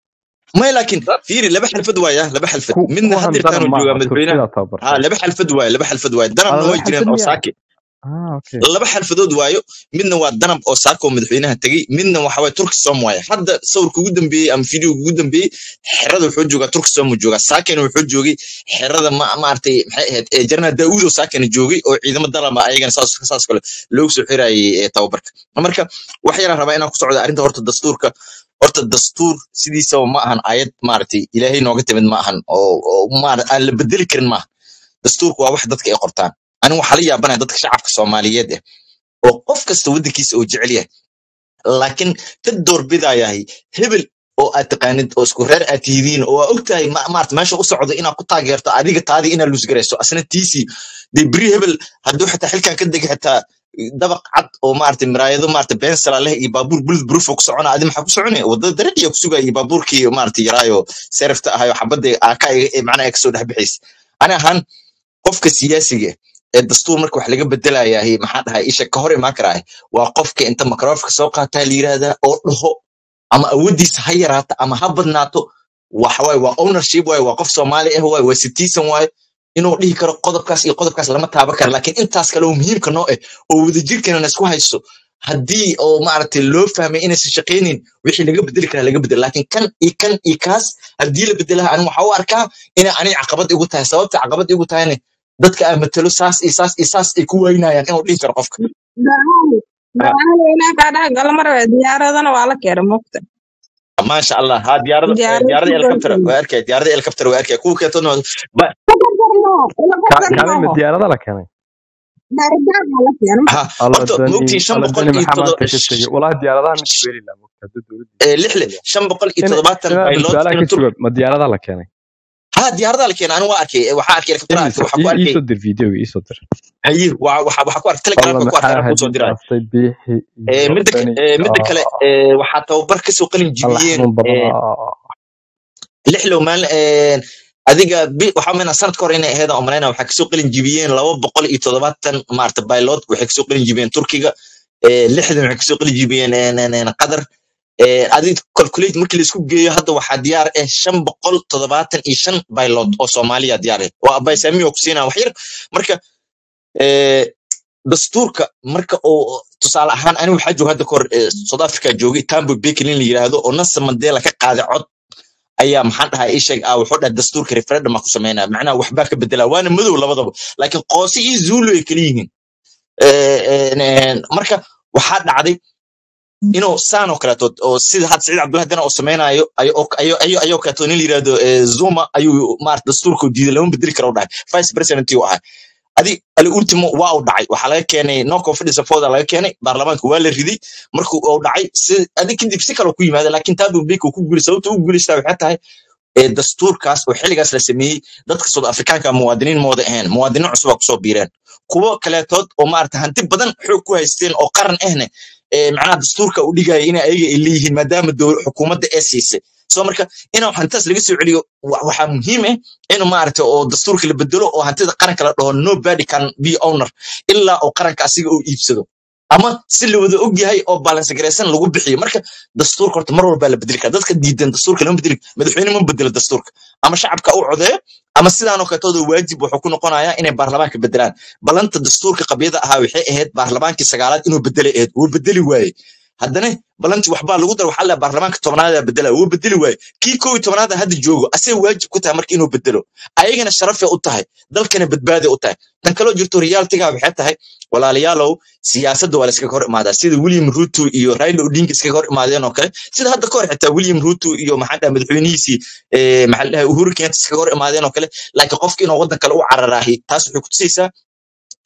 may laakiin dan fiiri laba xalfad waaya laba xalfad ku midna kuwan hadirtaan danab uu joogaa maaha madaxweynaha turkida ha tababartay laba xalfad waaye laba xalfad waaye danabna ada laba way jireen xalfad oo miya saake ah okay laba xalfadood waayo midna waa danab oo saako madaxweynaha tegey midna waxa waye turkisom waaye hadda sawirka ugu dambeeyey ama fideoga ugu dambeeyey xerada wuxuu joogaa turkisom uu joogaa saakena wuxuu joogay xerada ma maaragtay maxay ahayd ee jarnal daawud oo saakena joogay oo ciidamo dalaba ayagana saas saas kale loogu soo xirayay ee tababarka marka wax yaraan rabaa inaan ku socdo arrinta horta dastuurka horta dastuur sidiisaba ma ahan ayad maaragtay ilaahay nooga timid ma ahan oo oo maara aan la bedeli karin maaha dastuurku waa wax dadka ay qortaan anigu waxaa la yaabanaya dadka shacabka soomaaliyeed eh oo qof kasta waddankiisa uu jecel yahay laakiin ka doorbidayahay hebel oo aad taqaanid oo isku reer aad tihidiin oo aa ogtahay ma- maarata meesha u socdo inaad ku taageerto adiga taadii inaad luusgarayso asna tiisii dee beri hebel hadduu xitaa xilkan ka degi xitaa dabaq cad oo maarata miraayado maarata beensala leh iyo baabuur bulid proof oo ku socona adi maxaa ku soconaya wadada dariiqiya ku sugaya iyo baabuurkii maarata yaraayo serifta ahayo xabadda aaka macnaha kasoo dhex bixaysa ani ahaan qofka siyaasiga ah ee dastuur marka wax laga bedelayaa maxaa dhahay isha ka hor imaan karaa waa qofka inta microfonka soo qaataa la yiraahdaa oo dhaho ama awoodiisa ha yaraato ama ha badnaato waxawaaye waa ownership waaye waa qof soomaali ah waaye waa citizen waaye inuu dhihi karo qodobkaas iyo qodobkaas lama taaban karo laakiin intaas kale oo muhiimka noo ah oo wadajirkana na isku hayso haddii oo maaragtay loo fahmay inaysan shaqaynin wixii laga bedeli karaa laga bedelo laakiin kan iyo kan iyo kaas haddii la bedelaha aniga waxaa u arkaa inay aniga caqabad igu tahay sababta caqabad igu tahayna dadka aan matalo saas iyo saas iyo saas ay ku waynayaan inuu dhihi karo qofka Dagaal Ah, dagaal ilaa kaa dhex gala mar waa diyaaradana waa la keenay moogta maasha allah ha diyaarada diyaarad diyaarada ku helicopter goynayay waa arkay diyaarada helicopter waa arkay kuwa keetona ba ila Ka- qabsan kaalin ma maaho diyaarada la keenay daaritaan waa la keenay ha alla horta dani moogtiin shan alla boqol dani iyo maxaa todo maanta ka tegey walahi diyaaradaha mid weeli laa mogta hadduu dowladdiisa eh, ku lixle bedelo shan boqol iyo ina toddobaatan ina baylood su-aalaha inuu ka tur jawaab ma diyaaradaha la keenay ha diyaarada la keenay anigu waa arkay eh, waxaa arkay helicopter ii arkay soo waxaa ku ii ii arkay soo dir videoga ii soo dir haye waa waxaa waxaa ku arkay alla telegramka ku arkay maxaa anaa kuu soo hadii diraayo baastay biixi Eh, iyo midda ka- dani eh, midda kale ah, eh, waxaa tababar kasoo qalin alla jibiyeen xanuun badan eh, ah. lixlow maalin een, adiga bi- waxaa mena sanadka hore inay ahayd aan malayna waxaa kasoo qalin jibiyeen laba boqol iyo toddobaatan maarata baylod waxay kasoo qalin jibiyeen turkiga ee, lixdan waxay kasoo qalin jibiyeen een, een, een, qatar ee, adig calculate markii laisku geeyo hadda waxaa diyaar ah shan boqol toddobaatan iyo shan baylod oo soomaaliya diyaar ah oo abaysaami oo ku siinaa wax yar marka ee, dastuurka marka uu tusaale ahaan anigu waxaa jooga hadda kahor ee, south africa joogay tambo bekelin la yiraahdo oo nelson mandela ka qaaday cod ayaa maxaan dhahaa ii sheeg ah wuxuu dhahay dastuurka referendum ku sameynaya macnaha waxbaa ka bedela waana madow labadaba laakiin qoose iyo zuulu ay kala yihiin Eh, eh, eh, marka waxaa dhacday inuu saan oo kaleeto oo sida had saciid cabdullahi dana oo sameynayo ayoo ayoo ayoo kaleeto nin la yiraahdo eh, zuma ayuu maarata dastuurka u diiday lama bedeli karo u dhahay vice president uu ahaa adi ali ultimo waa uu dhacay waxaa laga keenay no confidence vote laga keenay baarlamaanka waa la riday markuu uu dhacay si adi kadib si kale ku yimaada laakiin tabu bik uu ku guulisay sababta uu guulistaa waxay tahay ee dastuurkaas oo xilligaas la sameeyey dadka South Afrikaanka muwaadiniin mooda ahayn muwaadiniin cusub aa kusoo biireen kuwo kaleetood oo maarata hanti badan xoog ku haysteen oo qaran ahne ee macnaha dastuurka u dhigaya in ayaga ay leeyihiin maadaama dowl xukuumadda ee siisay soo marka inuu hantaas laga soo celiyo wa- waxaa muhiim ah inuu maarata oo dastuurka la bedelo oo hantida qaranka la dhaho nobody can be owner ilaa oo qaranka asiga uu iibsado ama si la wada og yahay oo balance garaysan lagu bixiyo marka dastuurka horta mar walba la bedeli karaa dadka diidan dastuurka lama bedeli madaxweyne ma bedelo dastuurka ama shacabka u codeeyo ama sidaanoo kaleetooda waajib wuxuu ku noqonayaa inay baarlamaanka bedelaan balanta dastuurka qabyada ahaa waxay ahayd baarlamaankii sagaalaad inuu bedelay ahayd wuu bedeli waaye haddana balanti waxbaa lagu dar waxaa la baarlamaanka tobnaada bedela wuu bedeli waaye kii kow iyo tobnaada hadda joogo asee waajib ku tahay marka inuu bedelo ayagana sharafay u tahay dalkana badbaaday u tahay tan kaloo jirto realtiga waxay tahay walaalayaalow siyaasadda waa la iskaga hor imaadaa sida william ruto iyo raila odinga iskaga hor imaadeen oo kale sida hadda ka hor xitaa william ruto iyo maxaa dhaha madaxweynihiisii eh, maxaa la dhahay uhuru kenyatta iskaga hor imaadeen oo kale laakiin qofka inuu waddan kale u cararaahi taas waxay kutusaysaa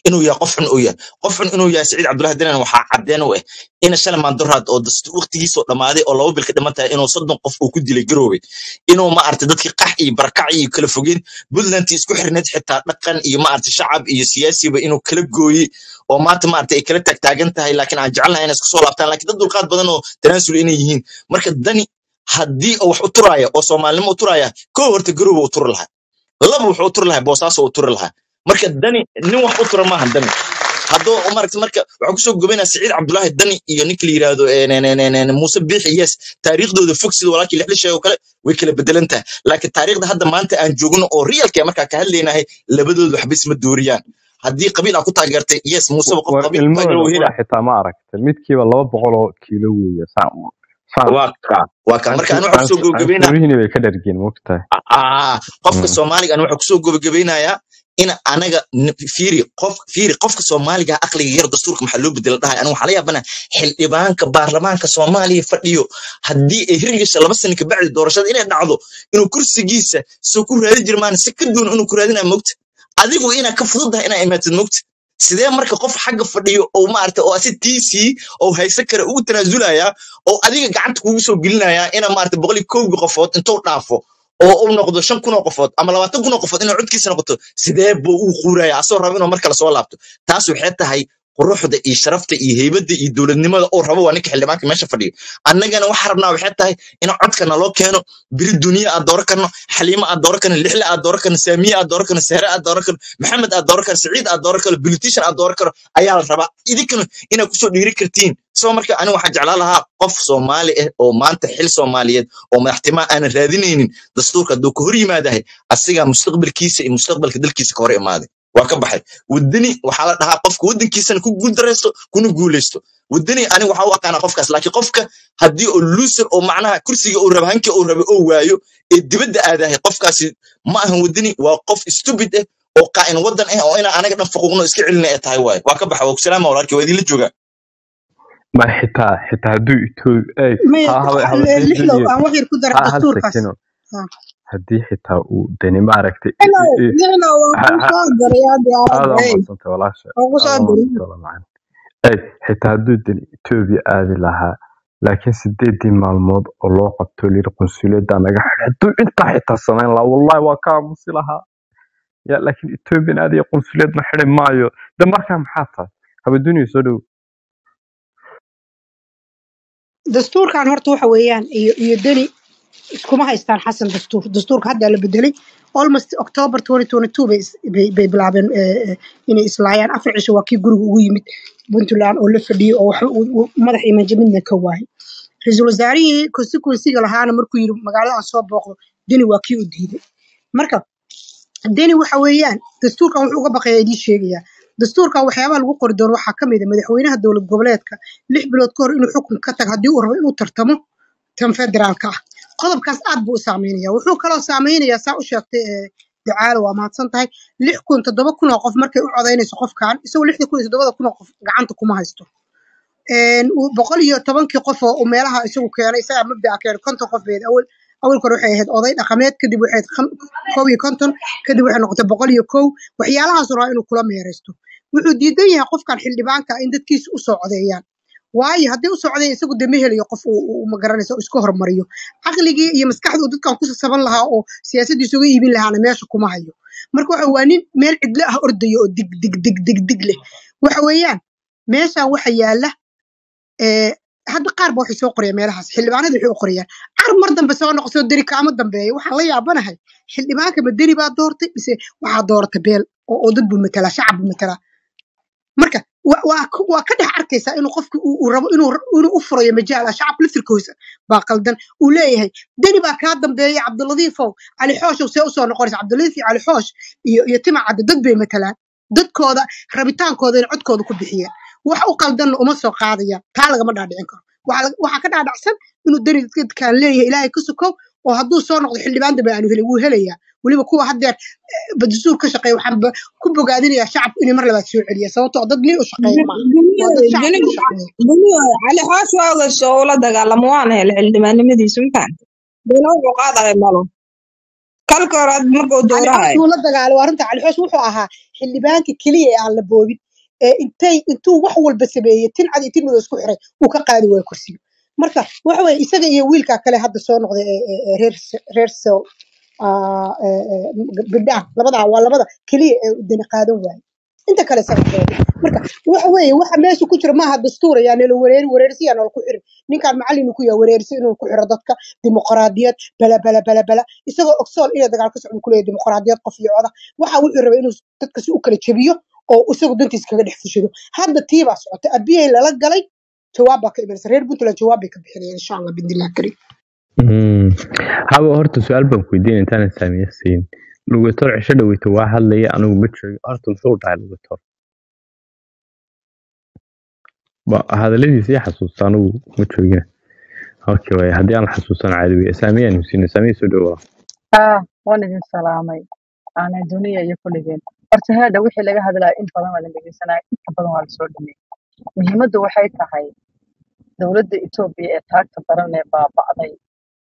inuu yahay qof xun uu yahay qof xun inuu yahay siciid cabdullahi danan waxaa cadeen u ah ina shalay maandoraad oo dast waqtigiisoo dhammaaday oo laba bil ka dhiman tahay inuu soddon qof uu ku dilay garoobay inuu ma aragtay dadkii qax iyo barakac iyo kala fogeen puntland isku xirneed xitaa dhaqan iyo ma aragtay shacab iyo siyaasiba inuu kala gooyey oo maanta ma aragtay ay kala taagtaagan tahay laakiin aan jecelnahay inay isku soo laabtaan laakiin dad dulqaad badan oo tanaasul inay yihiin marka dani haddii uu wax u turaya oo soomaalinimo u turaya koo horta garooba u turi lahaa laba wuxuu u turi lahaa boosaaso u turi lahaa marka dani nin wax u tura maaha dani haddoo maaragta marka waxaa kusoo gobaynaa siciid cabdullaahi dani iyo ninka la yidhaahdo eh, ne- ne- ne- ne- muuse biixi yes taariikhdooda fog sida walaalkii lixli sheego kale way kala bedelan tahay laakiin taariikhda hadda maanta aan joogno oo realka markaa ka hadlaynahay labadooda waxba isma dooriyaan haddii qabiil aa ku taageertay yes muuseba qof war qabiil ku taageera ilmahooda wuu helaa qura xitaa ma aragtay midkiiba laba boqol oo kiilo weeye saan saan waa ka waa ka marka canshuur anu waxaa kusoo canshuur gabagabaynaa canshuurihiina bay ka dhargeen mogtahay ah qofka soomaaliga anu waxaa kusoo gabagabeynayaa in anaga n- fiiri qof fiiri qofka soomaaliga aqliga yar dastuurka maxaa loo bedela dhahay anu waxaa la yaabana xildhibaanka baarlamaanka soomaaliya fadhiyo haddii ay hirgasha laba sano kabacdi doorashada inay dhacdo inuu kursigiisa soo ku raadi jirmaan si ka duwan inuu ku raadinaa mogta adigu inaa ka fududahay inaa imaatid mogta sidee marka qof xagga fadhiyo oo maarata oo asi tiisii oo haysan kara ugu tanaasulaya oo adiga gacanta kugu soo gelinaya ina maarata boqol iyo kowgi qofood intuu dhaafo oo uu noqdo shan kun oo qofood ama labaatan kun oo qofood inuu codkiisa noqoto sidee buu u quuraya asoo raba inuu mar kale soo laabto taas waxay tahay quruxda iyo sharafta iyo heybadda iyo dowladnimada oo rabo waa ninka xildhibaanka meesha fadhiyo annagana waxaa rabnaa waxay tahay in codka naloo keeno biri duniya aad dooran karno xaliimo aad dooran karno lixle aad dooran karno saamiye aad dooran karno sehre aad dooran karno maxamed aad dooran karno saciid aad dooran karno politician aad dooran karno ayaa la rabaa idinkana inaad kusoo dhiiri kartiin soo marka aniga waxaan jeclaan lahaa qof soomaali ah oo maanta xil soomaaliyeed oo madaxtimaa aanan raadinaynin dastuurka hadduu ka hor yimaadahay asigaa mustaqbalkiisa iyo mustaqbalka dalkiisa ka hor imaaday waa ka baxay wadani waxaa la dhahaa qofka waddankiisana ku guuldaraysto kuna guulaysto wadani aniga waxaa u aqaanaa qofkaas laakiin qofka haddii oo loser oo macnaha kursiga uu raba hanka uu raba oo waayo ee dibadda aadahay qofkaasi ma ahan wadani waa qof stupid ah oo qaa'in waddan ah oo inaan anaga dhan faquuqno iska celina ay tahay waaye waa ka baxa waa ku salaama walaalkii waa idinla joogaa ma xitaa xitaa hadduu etoobiya ey maya ha haba haba sii lixlow geliyo aan wax yar ku dara ha hal dastuurkaas sekino Ha. haddii xitaa uu dani ma aragtay Lixlow, lixlow waan ha kuu ha soo diray hadda aada aad waa hey madsantay walaasha waan ku soo aada waa diray madsantay wala macana ey xitaa hadduu dani etoobiya aadi lahaa laakiin sideedii maalmood oo loo qabto layiri qunsuliyadda naga xidhay hadduu intaa xitaa samayn lahaa wallahi waa ka aamusi lahaa ya laakiin etoobiyan aadiya qunsuliyadna xidhi maayo de markaa maxaa tahay haba duniya soo dhow dastuurkan horta waxa weeyaan iyo iyo deni iskuma haystaan xasan dastuur dastuurka hadda la bedelay almost october 2022 bay is- bay bay bilaabeen eh, eh, inay islaayaan afar cisho waa kii guriga ugu yimid puntland oo la fadhiyey oo wax uu- uu madax iyo manjamidna ka waayay ra-iisul wasaarihii constituencyga lahaana markuu yiri magaalada aan soo booqdo deni waa kii u diiday marka deni waxa weeyaan dastuurkan wuxuu uga baqaya idiin sheegaya dastuurkan waxyaabaha lagu qori doono waxaa kamid a madaxweynaha dowlad goboleedka lix bilood ka hor inuu xukun ka tago haddii uu rabo inuu tartamo tan federaalka ah qodobkaas aad buu u saameynaya wuxuu kaloo saameynayaa saa u sheegtay ee ducaalo waa mahadsan tahay lix kun toddoba kun oo qof markay u codaynayso qofkan isagoo lixda kun iyo toddobada kun oo qof gacanta kuma haysto een uu boqol iyo tobankii qof oo uu meelaha isagu keenay isagaa mabda'a keenay konton qof beed awal awalka hore waxay ahayd oday dhaqameed kadib waxay ahayd kham- kow iyo konton kadib waxay noqotay boqol iyo kow waxyaalahaas rabaa inuu kula meeraysto wuxuu diidan yahay qofkan xildhibaanka ah in dadkiisa u soo codeeyaan waayo haddii u socday isagu de ma helayo qof uu uu magaranaysa oo iska hormariyo caqligii iyo maskaxda uu dadkan ku sasaban lahaa oo siyaasaddiisa uga iibin lahaana meesha kuma hayo marka waxa waa nin meel cidlo ah ordaya oo dig dig dig dig dig leh waxa weeyaan meeshan waxa yaala ee hadda qaar ba waxay soo qorayaan meelahaas xildhibaanada waxay u qorayaan car mar dambe soo noqo soo deri kaama dambeeya waxaan la yaabanahay xildhibaanka ma deri baa doortay mise waxaa doortay beel oo oo dad buu matalaa shacab buu matalaa marka wa- waa ku- waa ka dhex arkaysaa inuu qofki uu uu rabo inuu inuu u furayo majaal ah shacabka laftirkiisa baa qaldan uu leeyahay deni baa kaa dambeeya cabdiladiifow cali xooshow see usoo noqonaysa cabdiladiif iyo cali xoosh iyo iyo tima cadde dad bay matalaan dadkooda rabitaankooda inay codkooda ku bixiyeen wax u qaldanna uma soo qaadayaan taa lagama dhaadhicin karo waxaa laga- waxaa ka dhaadhacsan inuu deni dadkaan leeyahay ilaahay ka sokow oo hadduu soo noqdo xildhibaan dambe aanu helin wuu helayaa weliba kuwa haddeer badasuur ka shaqeeya waxaan ba- ku bogaadinayaa shacabku inay mar labaad soo celiya sababtoo ah dad nin u shaqeeya maaha waa dad shacabka u shaqeeya duniya cali xoosh waa ogasho ula dagaalamo waana hele xildhibaanimadiisu mafahanta dena wuxuu qaadaya malo kalka hore had markuu cali xoosh doorahayo wuu la dagaalay waa arrinta cali xoosh wuxuu ahaa xildhibaanka keliya ee aan la boobin ee intay intuu wax walba sameeyey tin cad iyo tin madow isku xiray uu ka qaadi waayo kursiga marka waxa weye isaga iyo wiilkaa kale hadda soo noqday ee ee- ee reer reer sel ah, ee- ee, gabdhaha labadaa waa labada keliya ee dani qaadan waaye inta kale sababtooda marka waxa weeye waxa meesha ku jira maaha dastuur ayaa nala wareeri wareersi yaa nala ku xiri ninkaan macallin ku yahay wareersi inuu ku xiro dadka dimuqraadiyad bala bala bala bala isagoo ogsoon inay dagaal ka socon kuleeyahay dimuqraadiyad qof iyo coda waxa wuxuu rabay inuu dadka si u kala jebiyo oo isagu dantiisa kaga dhex fushado hadda tii baa socota abiyay lala galay jawaab baa ka imanaysa reer puntland jawaab bay ka bixinayaan insha allah bidnillahi kariim Mm. haba horta su-aal baan ku weydiin intaanan saamiya siin lugator cisho dhaweyta waa hadlaya anigu ma joogo horta muxuu dhahay lugator ba hadaladiisa ii xasuusta anigu ma joogina okay waay haddii aan la xasuusan caadi wey saamiyaan husiina saamiya soo dhawaa ah waan idin salaamay aanay duniya iyo kulligeen horta heedha wixii laga hadlaya in badan waa la dhegeysanaya inta badan waa lasoo dhameeyey muhiimaddu waxay tahay dowladda etoobiya ee taagta daran ee baaba'day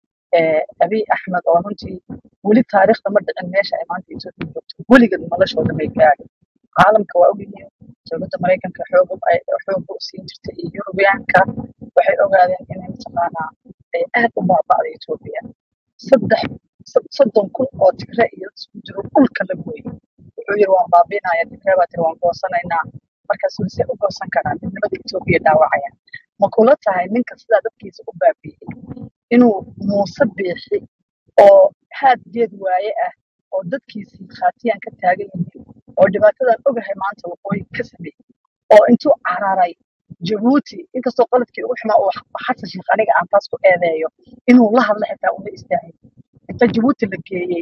ee abiy axmed oo runtii weli taariikhda ma dhicin meesha ay maanta etoobiya joogto weligeed noloshooda may gaadhin caalamka waa ogyihiin dowladda maraykanka xoog u- ay xoog u siin jirtay iyo yurubiyaanka waxay ogaadeen inay mataqaanaa ay aad u baaba'day etoobiya saddex sod- soddon kun oo tigre iyo isku jiro dhulka la gooyey wuxuu yiri waan baabinaya tigre baa tiri waan goosanaynaa markaas weli u goosan karaan midnimada etoobiya dhaawacaya ma kula tahay ninka sidaa dadkiisa u baabi'iyey inuu muuse biixi oo haad geed waaye ah oo dadkiisii khaatiyaan ka taagan yihiin oo dhibaatadan ogahay maanta waqooyi ka sameeyey oo intuu cararay jabuuti inkastoo qaladkii ugu xumaa uu xasan sheekh aniga aan taas ku eedeeyo inuu la hadla xitaa uma istaagin inta jabuuti la geeyey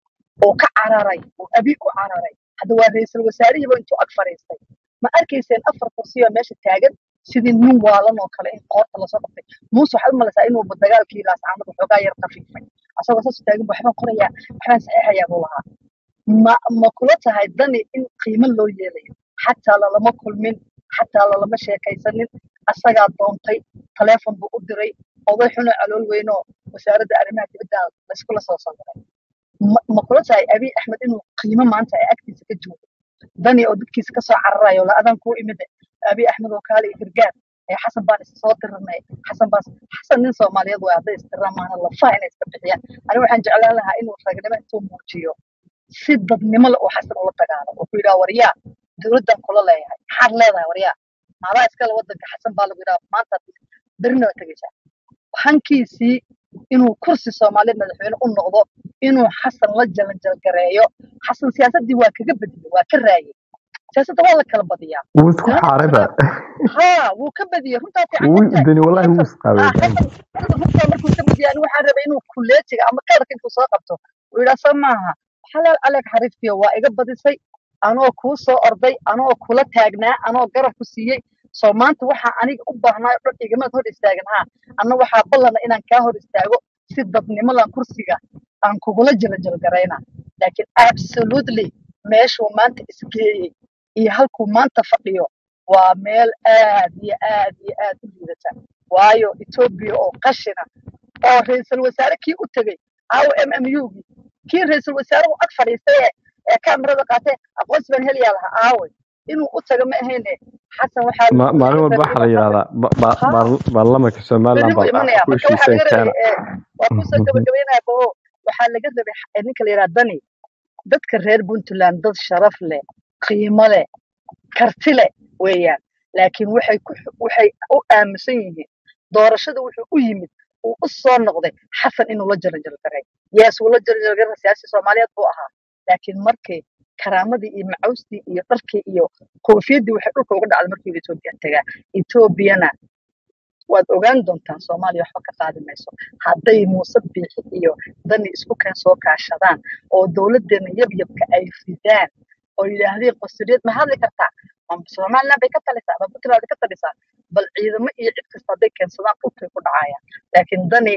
oo ka cararay oo abi u cararay hadda waa ra'iisul wasaarihiiba intuu ag fadhiistay ma arkayseen afar kursi oo meesha taagan sidii nin waalan oo kale in qoorta lasoo qabtay muuse waxaad u malaysaa inuu dagaalkii laascaamad waxoogaa yar khafiifay asagoo saas u taagan bu waxbaan qorayaa waxbaan saxeexayaa buu lahaa ma ma kula tahay dani in qiimo loo yeelayo xataa lalama kulmin xataa lalama sheekaysanin asagaa doontay taleefon buu u diray oday xunoo calool weynoo wasaaradda arrimaha dibadda laiskula soo sawiray ma ma kula tahay abiy axmed inuu qiimo maanta ay agtiisa ka joogo dani oo dadkiisa kasoo cararayo la adan kuu imide abiy axmed oo kaale iyo gargaar ee xasan baan isa soo diranay xasan baas xasan nin soomaaliyeed waa hadday istiraan maana lafaha inay iska bixiyaan aniga waxaan jeclaan lahaa inuu ragnimo intuu muujiyo si dadnimo leh uu xasan ula dagaalo oo ku yidhaha waryaa dowladdan kula leeyahay maxaad leedahay waryaa maadaa iskale wadanka xasan baa lagu yidhaha maanta berina waa tegeysaa hankiisii inuu kursi soomaaliyeed madaxweyne u noqdo inuu xasan la jalanjalgareeyo xasan siyaasaddii waa kaga badiyey waa ka raayey siyaasadda waa la kala badiyaa wuu isku nimanka xaarayba xasan haa wuu ka badiyey runtaa fiican wuu jirtahay dani wallahi wuu xasan isqaabay haa xasan xasan runtaa markuu ka badiyay ani waxaan rabay inuu kuleetiga ama kaarka intuu soo qabto uu yidhaa soo maaha xalaal aleeg xariiftiyo waa iga badisay anoo kuu soo orday anoo kula taagnaa anoo garab ku siiyey soo maanta waxaa aniga u baahnaa oo dhan igamaad hor istaagin haa anna waxaa ballana inaan kaa hor istaago si dadnimadan kursiga aan kugula jalajalgarayna laakiin absolutely meeshuu maanta isgeeyey iyo halkuu maanta fadhiyo waa meel aad iyo aad iyo aad u liidata waayo etoobiya oo qashina oo ra'iisul wasaare kii u tegey aawo m m u gii kii ra'iisul wasaare uu ag fadhiistay ee ee kaamirada qaatee aqoonsi baan helayaa lahaa aaway inuu u tago ma ahayne xasan waxaa Ma- maalin laga walba rabay waxaa la inuu xasan yidhahdaa ba- ba- haa baar- baarlamaanka somaliland berri buu baa imanaya ku marka waxaa heshiiseen laga rabay keena ee waa kusoo gabagabeynaya bao waxaa laga rabay x- ee ninka la yidhaha dani dadka reer puntland dad sharaf leh qiimo leh karti leh weeyaan laakiin waxay ku xu- waxay u aaminsan yihiin doorashada wuxuu u yimid uu u soo noqday xasan inuu la jaranjalgaray yees uu la jaranjalgaray siyaasi soomaaliyeed buu ahaa laakiin markii karaamadii iyo macawstii iyo dharkii iyo koofiyaddii waxay dhulka uga dhacday markii uu etoobiya tagaa etoobiyana waad ogaan doontaan soomaaliya waxba ka qaadi mayso hadday muuse biixi iyo dani isku keen soo kaashadaan oo dowladdeena yabyabka ay ridaan oo yidhaahdeen qasriyad ma hadli kartaa ma somaliland bay ka talisaa ma puntland bay ka talisaa bal ciidamo iyo cid kasta hadday keensadaan dhulkay ku dhacayaan laakiin dani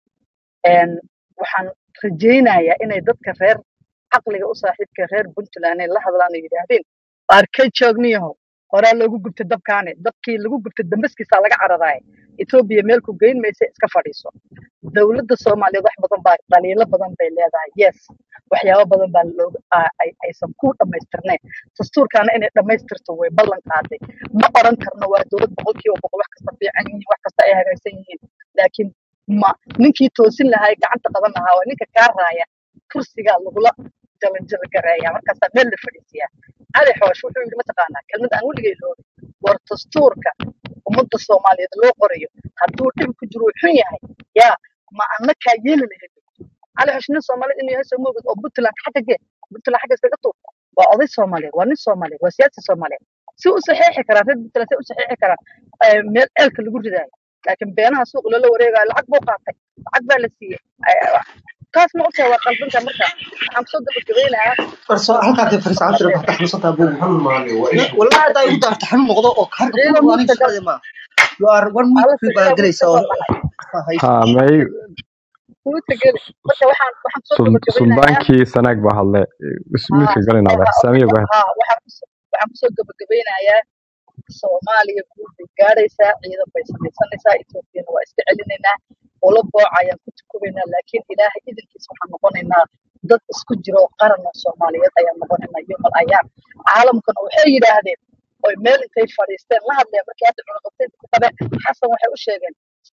een, waxaan rajaynayaa inay dadka reer caqliga u saaxiibka reer puntland ay la hadlaan oo yidhaahdeen qaar ka joogniyahow horaa loogu gubtay dabkaane dabkii lagu gubtay dambaskiisaa laga cararaaya etoobiya meel ku geyn maysa iska fadhiiso dowladda soomaaliyeed wax badan baa dhaliilo badan bay leedahay yes waxyaabo badan baa looga aa- ay- aysan ku dhammaystirnayn dastuurkaana inay dhammaystirto way ballan qaaday ma oran karno waa dowlad boqolkiiba boqol wax kasta fiican yihiin wax kasta ay hagaasan yihiin laakiin ma ninkii toosin lahaa gacanta qaban lahaa waa ninka kaa raaya kursigaa lagula jalanjalgareeya markaasaa meel la fadhiisiyaa cali xoosh wuxuu yidhi mataqaanaa kelmad aan weligay loobin war dastuurka ummadda soomaaliyeed loo qorayo hadduu dhib ku jiro uu xun yahay yaa ma anna kaa yeeli lahayd cali xoosh nin soomaaliyeed inuu yahay soo moogid oo puntland xagga gee puntland xagga iskaga tuur waa oday soomaaliyeed waa nin soomaaliyeed waa siyaasi soomaaliyeed si u saxiixi karaan reer puntland si u saxiixi karaan eh, meel ceelka lagu ridaayo laakiin beenaha suuq loola wareegayo lacag buu qaatay lacag baa la siiyey Eh, taas ma ogtahay waa qalbinta marka waxaan kusoo gabagabeynayaa farso halkaa dee fariisan jira waxta xanuunsantaa buu wallahi haddaa igu daarta xanuun noqdo oo harka ciidan ku aniga muudta gal shaqada ma you are one week alla free baa saxiixa galaysaa muudta oo soo baxay ha may muudta geli marka waxaan waxaan kusoo sun- gabagabeynayaa suldaankii sanaag baa hadle haa midka galinada haa saamiya okay go ahead haa waxaan kusoo waxaan kusoo gabagabeynayaa soomaaliya guud bay gaadhaysaa ciidan bay samaysanaysaa etoobiyana waa iska celinaynaa ula booca ayaan ku tukubaynaa laakiin ilaahay idankiisa waxaan noqonaynaa dad isku jira oo qaran oo soomaaliyeed ayaan noqonaynaa yomal ayaam caalamkana waxay yidhaahdeen oy meel intay fadhiisteen la hadleen markii hadda cunaqabtaynta ku qabeen xasan waxay u sheegeen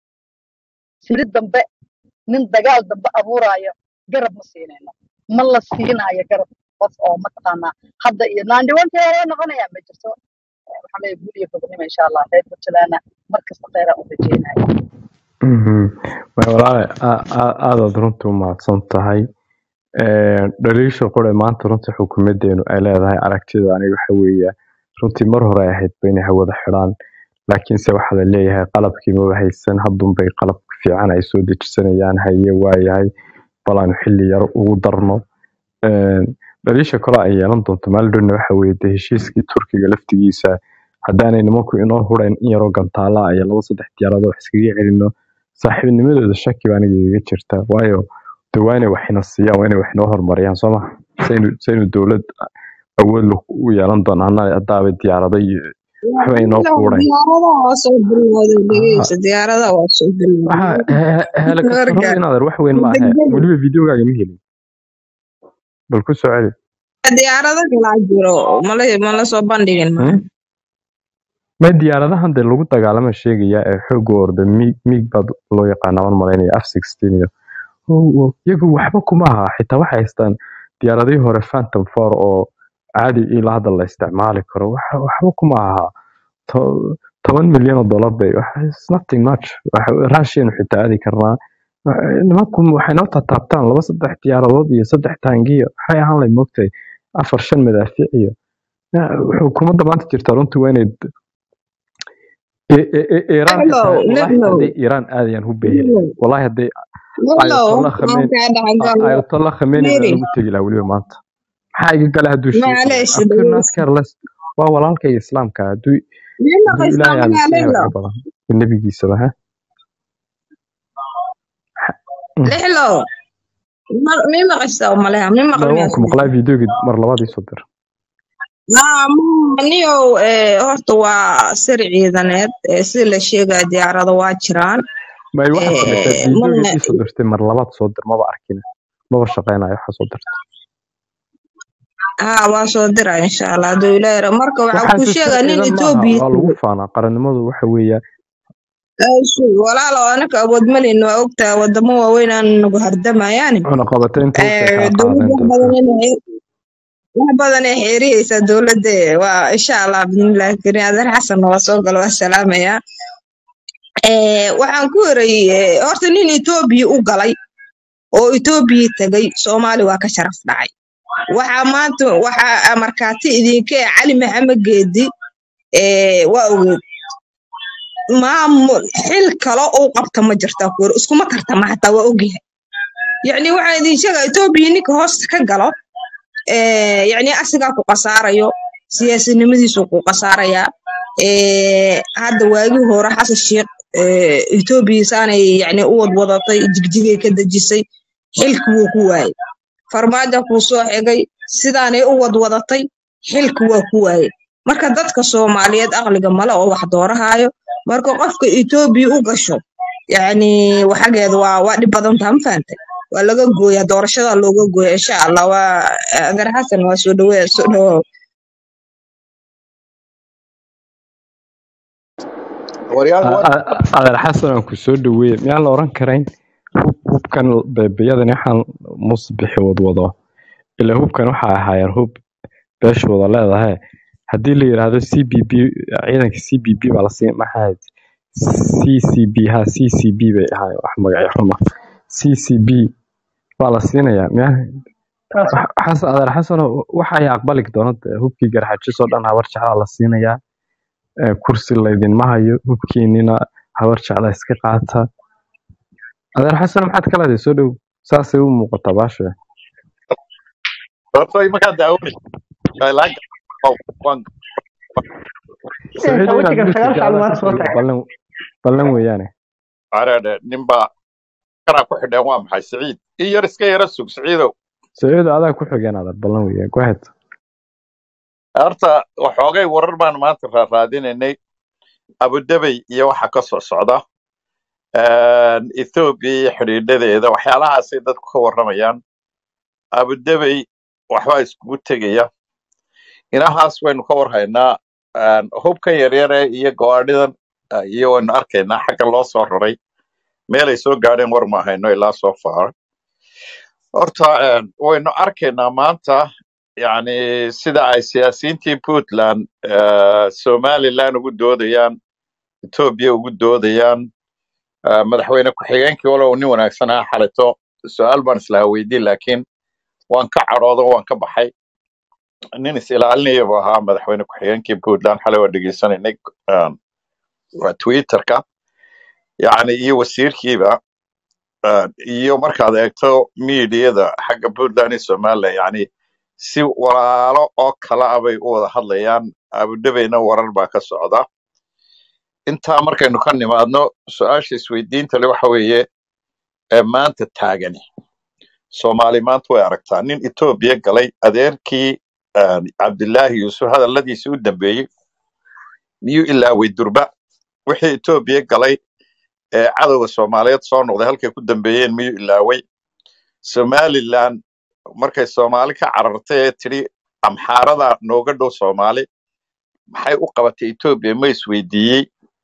siri dambe nin dagaal dambe abuuraayo garab ma siinayno ma la siinaayo garab qof oo mataqaanaa hadda iyo naandhiwantii hore noqonayaa ma jirto Eh, waxaan leeyahay guul iyo gobonimo insha allah reer puntlandna mar kasta kheyraa u rajeynaya Mhm. Way walaale aa- aa- aadaad runtii u mahadsan tahay Ee, dhaliisha qore maanta runtii xukuumadeenu ay leedahay aragtida aniga waxa weeye runtii mar hore ay ahayd ba inay hawada xidhaan laakiinse waxaa la leeyahay qalabkii maba haysan haddunbay qalab fiican ay soo dejisanayaan haye waayahay bal aanu xilli yar ugu darno Ee, dhaliisha kale ay yeelan doonto maalidhowna waxa weeye dee heshiiskii turkiga laftigiisa haddaanay nimanku inoo hurayn in yaroo gantaala ah iyo laba saddex diyaaradood wax iskaga celino saaxiibnimadooda shaki baa aniga iga jirta waayo de waa inay waxina siiyaan waa inay wax inoo horumariyaan soo maha saynu saynu dowlad awood leh u yeelan doonaa haddaaba diyaarado iyo waxba inoo quudayn diyaaradaha waa soo bilowday Ha- dhegeysa diyaaradaha waa soo waxa bilowday he- he- helikabtarada warka inaad wax weyn ma ahe degdeg weliba videogaaga ma helin bal ku soo celi diyaarado kalaa jiro mala mala soo bandhigin ma Hmm? ma diyaaradahan dee lagu dagaalama sheegaya ee xooga orda mig mig baad loo yaqaana waan malaynaya f sixteen iyo Oh, oh, iyagu waxba kuma aha xitaa waxay haystaan diyaaradihii hore phantom four oo caadi ilaa hadda la isticmaali karo wax- waxba kuma aha To- toban milyan oo dollar bay wax- it's nothing much Wax- raashiyan xitaa aadi karnaa Wax- nimanku waxay noo taataabtaan laba saddex diyaaradood iyo saddex taangiyo waxay ahaan lahayd moogtahay afar shan madaafiic iyo Ya, xukuumadda maanta jirta runtii waa inay I- I- I- iiraan lixlow xitaa wallaahi lixlow hadday iiraan aadayaan hub bay heli lixlow wallaahi hadday lixlow ayatollah waan khamen kaa dhexgalo ayatollah khamenei baa miri lagu tegi lahaa weliba maanta maxaa iga gala hadduu sheegi waayo macleesh I could not dhegeysa care less waa walaalkayga islaamka hadduu mii hadduu maqaysaa ilaahay miyaa aaminsan yahay lixlow wax ka badan iyo nebigiisaba ha Mm. lixlow Ma- mii maqaysaa umaleha mii maqal Ma- waan miyaa ku maqlaa videogii mar labaad ii soo dir niyow eh, horta waa sir ciidaneed eh, sida la sheegaya diyaarado waa jiraan may waxaad samaysaa Eh, videogii mana ii soo dirtay mar labaad soo dir maba arkin maba shaqeynayo waxaa soo dirtay haa waa soo dira insha allah hadduu ilaahay rabo marka waxaa waxaase kuu sir sheegaa nin ciidan maaha etoobiya waa lagu tegey faanaa qarannimadu waxa weeya walaalo anaka awood malin waa ogtaa wadamo waaweyn aan nagu hardamayaani cunaqabataynta hubkay Eh, kaa dowladda qaadeen wax dadka badan inay wax badan ay xeeriyeysaa dowladda waa insha allah bismillahi kariim adeer xasan waa soo galo waa salaamaya Eh, waxaan ku horeyey horta nin etoobiya u galay oo etoobiya tegay soomaali waa ka sharaf dhacay waxaa maanta waxaa markaati idinka eh, cali maxamed geedi eh, waa ogeed maamul xil kale uu qabta ma jirta kuur iskuma tartama hataa waa ogyahay yacni waxaan idin sheegaa etoobiya ninka hoosta ka galo eh, yacni asigaa ku qasaarayo siyaasinimadiisu ku qasaarayaa Eh, hadda waagii hore xasan sheekh eh, etoobiya saanay yacni u wadwadatay jigjigay ka dejisay xilki wuu ku waayey farmaajo kuu soo xigay sidaanay u wadwadatay xilki waa ku waayey marka dadka soomaaliyeed aqliga male oo wax doorahaayo marka qofka etoobiya u gasho yacni waxageeda waa waa dhib badan taha ma fahantay waa laga gooya doorashada looga gooya insha allah waa adeer xasan waa soo dhaweey soo dhawow waryaal war adeer xasan aan ku soo dhaweeye miyaan la oran karayn hub hubkan beebeyadan waxaan musbixi wadwado ilaa hubkan waxaa ahaayeen hub beesha wada leedahay haddii la yidhaahdo c b b ciidanka c b b baa la siin maxaa c c b ha c c b bay ahaayeen wax magacyo xuma c c b baa la siinayaa miyaa xasan adeer xasano waxa ay aqbali doona dee hubkii garxajisoo dhan habar jeclaa la siinayaa ee, kursi laydinma hayo hubkiinina habar jecla iska qaata adeer xasan maxaad ka leedahay soo dhow saasay u muuqataa baasha horta markaa daawanay laaga waan saciido inaad wejigan dhulka sagaal jeclaa saalmaad ka soo dhigto taagay ballan ballan weeyaane areedhe ninbaa kanaa ku xidheen waa maxay siciid in yar iska yara sug siciidow saciido adaa ku xigeen adeer ballan weeyaan go ahead horta waxoogay warar baan maanta raaraadinaynay abudabey iyo waxa ka soo socda ethoobiya iyo xidhiidhadeeda waxyaalahaasay dadku ka warramayaan abudabey waxbaa iskugu tegaya inahaas waynu ka warhaynaa Een, hubkan yaryare iyo gawaadhidan ah, iyo waynu arkaynaa xagga loo soo raray meelay soo gaadheen war ma hayno ilaa soo far horta een, waynu arkaynaa maanta yani sida ay siyaasiyiintii puntland eh, somaliland ugu doodayaan etoobiya ugu doodayaan eh, madaxweyne ku-xigeenkii walow nin wanaagsan ah xalito su-aal baan islaha weydiin laakiin waan ka cadhoodo waan ka baxay nin is ilaalinaya buu ahaa madaxweyne ku-xigeenkii puntland xalay waa dhegeysanaynay een, waa twitterka yani iyo wasiirkiiba een, iyo markaad eegto miidiyada xagga puntland iyo somaliland yani si walaalo oo kala ah bay u wada hadlayaan abudhabeyna warar baa ka socda intaa markaynu ka nimaadno su-aasha isweydiinta le waxa weeye ee maanta taagani soomaali maanta way aragtaa nin etoobiya galay adeerkii een, cabdilaahi yuusuf hadalladiisii u dambeeyey miyuu ilaaway durba wixii etoobiya galay ee cadowga soomaaliyeed soo noqday halkay ku dambeeyeen miyuu ilaaway somaliland markay soomaali ka carartay ee tidhi amxaarada nooga dhow soomaali maxay u qabatay etoobiya ma isweydiiyey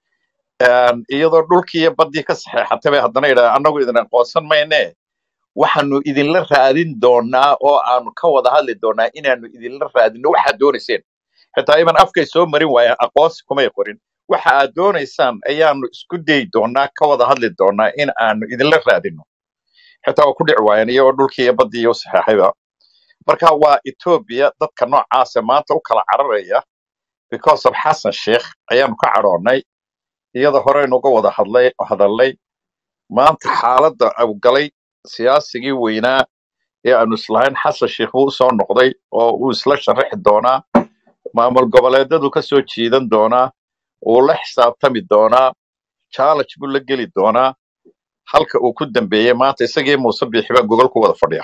Een, iyadoo dhulkii iyo baddii ka saxeexatay bay haddana yidhahdeen annagu idin aqoonsan mayne waxaanu idinla raadin doonaa oo aanu ka wada hadli doonaa inaanu idinla raadino waxaad doonayseen xitaa iban afkay soo marin waayeen aqoonsi kumay qorin waxa aad doonaysaan ayaanu isku dayi doonaa ka wada hadli doonaa in aanu idinla raadino xitaa waa ku dhici waayeen iyagoo dhulkii iyo baddii iyo u saxeexayba marka waa etoobiya dadka noocaasa maanta u kala cararaya because of xasan sheikh ayaanu ka cadhoonnay iyada horeynu uga wada hadlay hadalnay maanta xaaladda uu galay siyaasigii weynaa ee aanu islahayn xasan sheikh buu usoo noqday oo uu isla sharaxi doonaa maamul goboleedadu ka soo jiidan doonaa uu la xisaabtami doonaa challenge buu la geli doonaa halka uu ku dambeeyey maanta isagii muuse biixi baa gogol ku wada fadhiya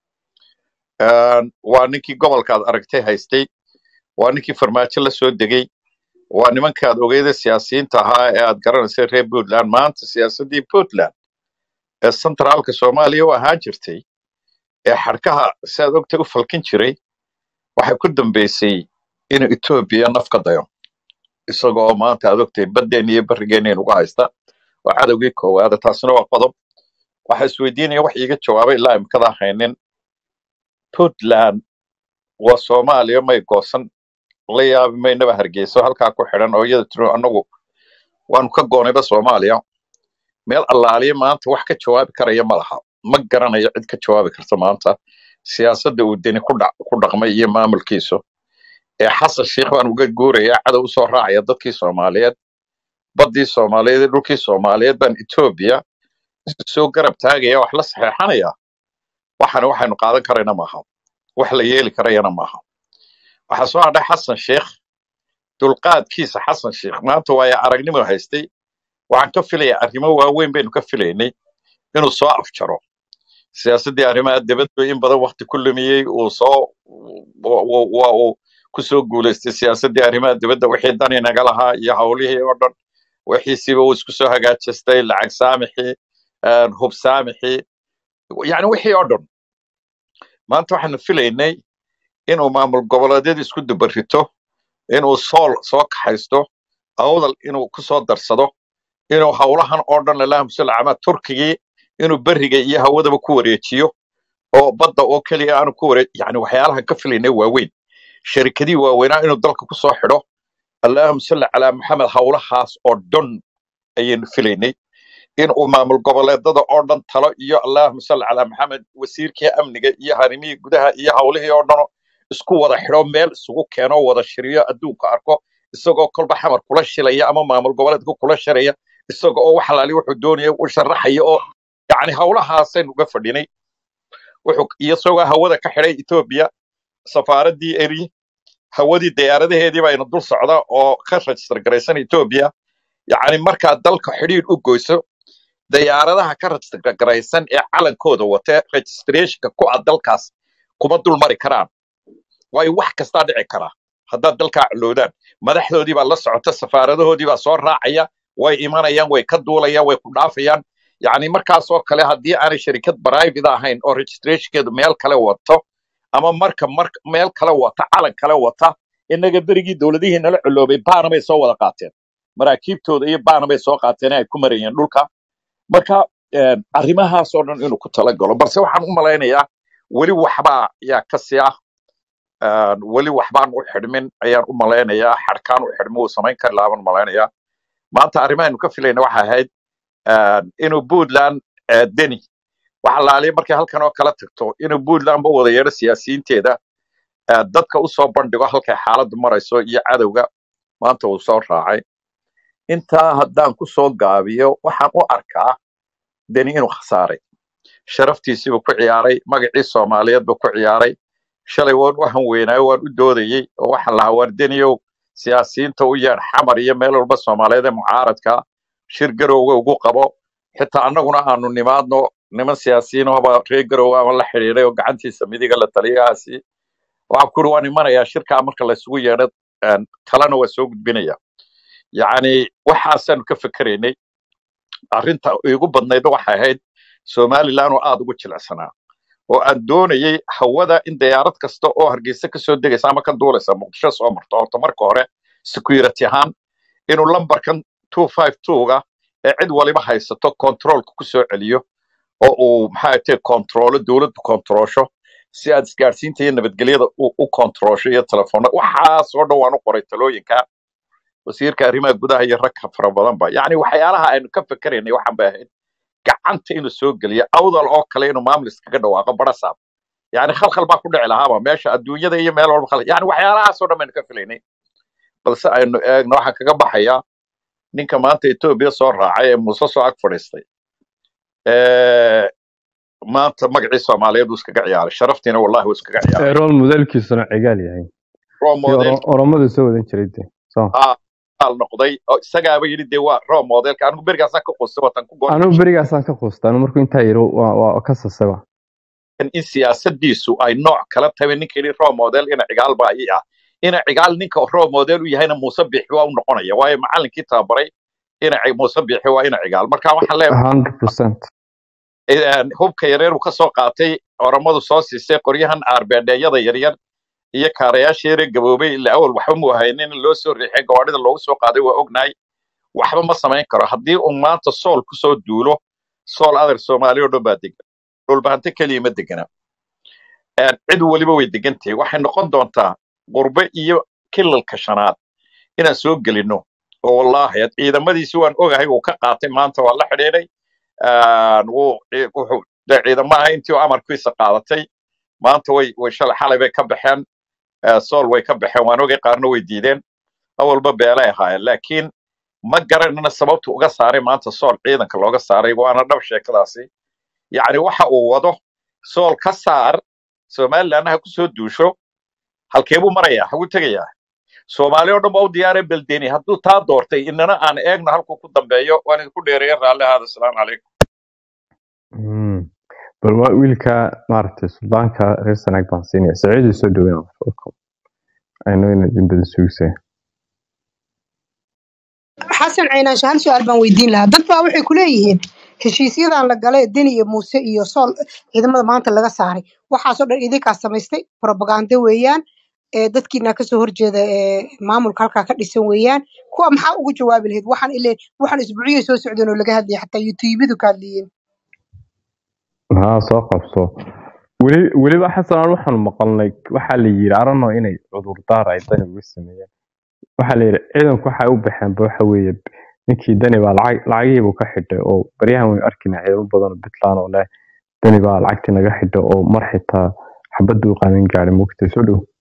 Een, waa ninkii gobolkaad aragtay haystay waa ninkii farmaajo la soo degay waa nimankaad ogeyda siyaasiyiinta ahaa ee aad garanaysay reer puntland maanta siyaasaddii puntland ee centraalka soomaaliya u ahaan jirtay ee xadhkaha si aad ogtay u falkin jiray waxay ku dambeysay inuu etoobiya naf ka dayo isagoo maanta aad ogtay baddeen iyo barrigeeneen uga haysta oo cadowgii koowaada taasina waa qodob waxa isweydiinaya wax iiga jawaabay ilaa imikadaa haynin puntland waa soomaaliya may goosan la yaabi maynaba hargeyso halkaa ku xidhan oo iyada tiro annagu waanu ka goonayba soomaaliya meel allaaliya maanta wax ka jawaabi karaya ma laha ma garanayo cid ka jawaabi karta maanta siyaasadda uu deni ku dhac- ku dhaqmay iyo maamulkiisu ee xasan sheikh baan uga guurayaa cadow usoo raacaya dadkii soomaaliyeed baddii soomaaliyeed iyo dhulkii soomaaliyeed baan etoobiya soo garab taagaya wax la saxeexanaya waxana waxaynu qaadan karayna maaha wax la yeeli karayana maaha waxaa soo hadhay xasan sheikh dulqaadkiisa xasan sheikh maanta waaya aragnimo haystay waxaan ka filayaa arrimo waaweyn baynu ka filaynay inuu soo afjaro siyaasaddii arrimaha dibadda in badan wakti ku lumiyey uu soo wa- wa- wa- uu kusoo guulaystay siyaasaddii arrimaha dibadda wixii dan inaga lahaa iyo howlihii oo dhan wixiisiiba uu isku soo hagaajistay lacag saamixii een, hub saamixii yani wixii oo dhan maanta waxaanu filaynay inuu maamul goboleedyada isku dubarrito inuu sool soo kaxaysto awdal inuu ku soo darsado inuu howlahan oo dhan lalahamsul ama turkigii inuu beriga iyo hawadaba ku wareejiyo oo badda oo keliya aanu ku wareej yani waxyaalahan ka filaynay waaweyn sharikadihii waaweynaa inuu dalka ku soo xidho allahuma salli calaa maxamed howlahaas oo dhan ayaynu filaynay in uu maamul goboleedada oo dhan talo iyo allahuma salli calaa maxamed wasiirkii amniga iyo harimihii gudaha iyo howlihii oo dhan isku wada xidho meel isugu keeno wada shiriyo adduunka arko isagoo kolba xamar kula shilaya ama maamul goboleedka kula shiraya isaga oo wax alaali wuxuu doonaya u sharaxaya oo yani howlahaasaynu uga fadhinay wuxuu isagoo hawada ka xidhay etoobiya safaaraddii eri hawadii diyaaradaheedii bayna dul socda oo ka register garaysan etoobiya yacni markaad dalka xidhiidh u goyso diyaaradaha ka register garaysan ee calankooda wate registrationka ku ah dalkaas kuma dul mari karaan waayo wax kastaa dhici kara haddaad dalkaa coloodaan madaxdoodii baa la socota safaaradahoodii baa soo raacaya way imanayaan way ka duulayaan way ku dhaafayaan yacni markaasoo kale haddii aanay sharikad private ahayn oo registrationkeedu meel kale wato ama marka mar meel kale wata calan kale wata innaga berigii dowladihii nala coloobay baana bay soo wada qaateen maraakiibtooda iyo baana bay soo qaateen ay ku marayeen dhulka marka een, arrimahaas oo dhan inuu ku talagalo balse waxaan u malaynayaa weli waxbaa yaa ka sii ah een, weli waxbaan u xidhmin ayaan u malaynayaa xadhkaan u xidhmin uu samayn kari lahaa baan malaynayaa maanta arrimahaaynu ka filayna waxa ahayd een, inuu puntland ee, deni waxa laaliya markay halkan oo kala tagto inuu puntland ba wada yeedho siyaasiyiinteeda ee, dadka u soo bandhigo halkay xaaladdu marayso iyo cadowga maanta uu soo raacay intaa haddaan ku soo gaabiyo waxaan u arkaa deni inuu khasaaray sharaftiisiibuu ku ciyaaray magacii soomaaliyeed buu ku ciyaaray shalay waan u hanweynaayo waan u doodayey oo waxaan lahaa waar deniyow siyaasiyiinta u yeedh xamar iyo meel walba soomaaliyeed ee mucaaradka shir garowga ugu qabo xitaa annaguna aanu nimaadno niman siyaasiyiin ooba reer garowga ama la xidhiidhay oo gacantiisa midiga la taliyahaasi waxaan ku uri waan imanayaa shirkaa marka laysugu yeedho een, talena waa soo gudbinaya yacni waxaasaanu ka fikeraynay arrinta igu badnaydba waxay ahayd somaliland oo aad ugu jilicsanaa oo aan doonayay hawada in diyaarad kasta oo hargeysa kasoo degaysa ama ka duulaysa muqdisho soo marto horta marka hore security ahaan inuu lambarkan two five two-ga ee cid waliba haysato controlka ku soo celiyo oo uu maxaa tahay controlo dowladdu controlsho si aad isgaadhsiinta iyo nabadgelyada u u controlsho iyo telefoona waxaasoo dhan waan u qoray talooyinka wasiirka arrimaha gudaha iyo rag fara badanba yacni waxyaalaha aynu ka fikeraynay waxaan bay ahayd gacanta inuu soo geliyo awdal oo kale inuu maamul iskaga dhawaaqo barasaab yani khalkhal baa ku dhici lahaaba meesha adduunyada iyo meel walba khal yani waxyaalahaasoo dhan baynu ka filaynay balse aynu eegno waxaan kaga baxayaa ninka maanta etoobiya soo raacay ee muuse soo ag fadhiistay ee maanta magacii soomaaliyeed uu iskaga ciyaaray sharaftiina wallahi wuu iskaga ciyaaray rool modelkiisuna cigaal yahay role si model oromadu soo wadan jiray de so ah al noqday oo isagaaba yidhi dee waa role modelka anigu berigaasaan ka qustay watan ku goor anigu berigaasaan ka quusta anu markuu intaa yiri waa waa ka sasaba in siyaasadiisu ay nooc kala tahay ninka yidhi role model ina cigaal baa ii ah ina cigaal ninka role model u yahayna muuse biixi waa u noqonaya waayo macallinkii tababaray ina ci- muuse biixi waa ina cigaal marka waxaan leeyahay hundred percent een, hubka yareer uu ka soo qaatay oromadu soo siisay qoryahan aarbeedheeyada yaryar iyo kaarayaasha yare gaboobay ilaa awal waxba mu haynin loo soo riixay gawaadhida loogu soo qaaday waa ognahay waxba ma samayn karo haddii uu maanta sool kusoo duulo sool adar soomaali oo dhan baa degan dhulbahante keliya ma degana Een, cid weliba way degan tahay waxay noqon doontaa qurbe iyo kilalka shanaad inaan soo gelino oo wallaahi ciidamadiisi waan ogahay uu ka qaatay maanta waa la xidhiidhay Een, wuu ci- wuxuu dee ciidamaha intii uu amarkiisa qaadatay maanta way way shalay xalay bay ka baxeen ee, sool way ka baxeen waan ogay qaarna way diideen awalba beelay ahaayeen laakiin ma garanana sababtu uga saaray maanta sool ciidanka looga saaray waana dhab sheekadaasi yacni waxa uu wado sool ka saar somalilandna ha kusoo duusho halkee buu marayaa haguu tegayaa soomaali oo dhan baa u diyaareen beldeni hadduu taa doortay inana aan eegno halkuu ku dambeeyo waan idinku dheereeya raalli ahaada asalaamu calaykum Mm. bal waa wiilka maaragtay suldaanka reer sanaag baan siinaya saciidii soo dhaweyn welcome ayno inaad in badan sugisay xasan caynaanshe hal su-aal baan weydiin lahaa dad baa waxay ku leeyihiin heshiisyadan la galay deni iyo muuse iyo sool ciidamada maanta laga saaray waxaasoo dhan idinkaa samaystay probaganda weeyaan ee dadkiina kasoo horjeeda ee maamulka halkaa ka dhisan weeyaan kuwa maxaa ugu jawaabi lahayd waxaan ile waxaan isbuuciyay soo socdeen oo laga hadlayay xataa youtubadu ka hadlayeen haa soo qabso weli weliba xasan aan waxaanu maqalnay waxaa la yiri arano inay cudurdaar ay dani uga sameeyeen waxaa la yiri ciidanku waxay u baxeenba waxa weeye ninkii dani baa lacag lacagihiibuu ka xidhay oo baryahan waynu arkina ciidamo badan oo puntland oo leh dani baa lacagtii naga xidhay oo mar xitaa xabadii u qaadan gaadhay mogtay soo dhow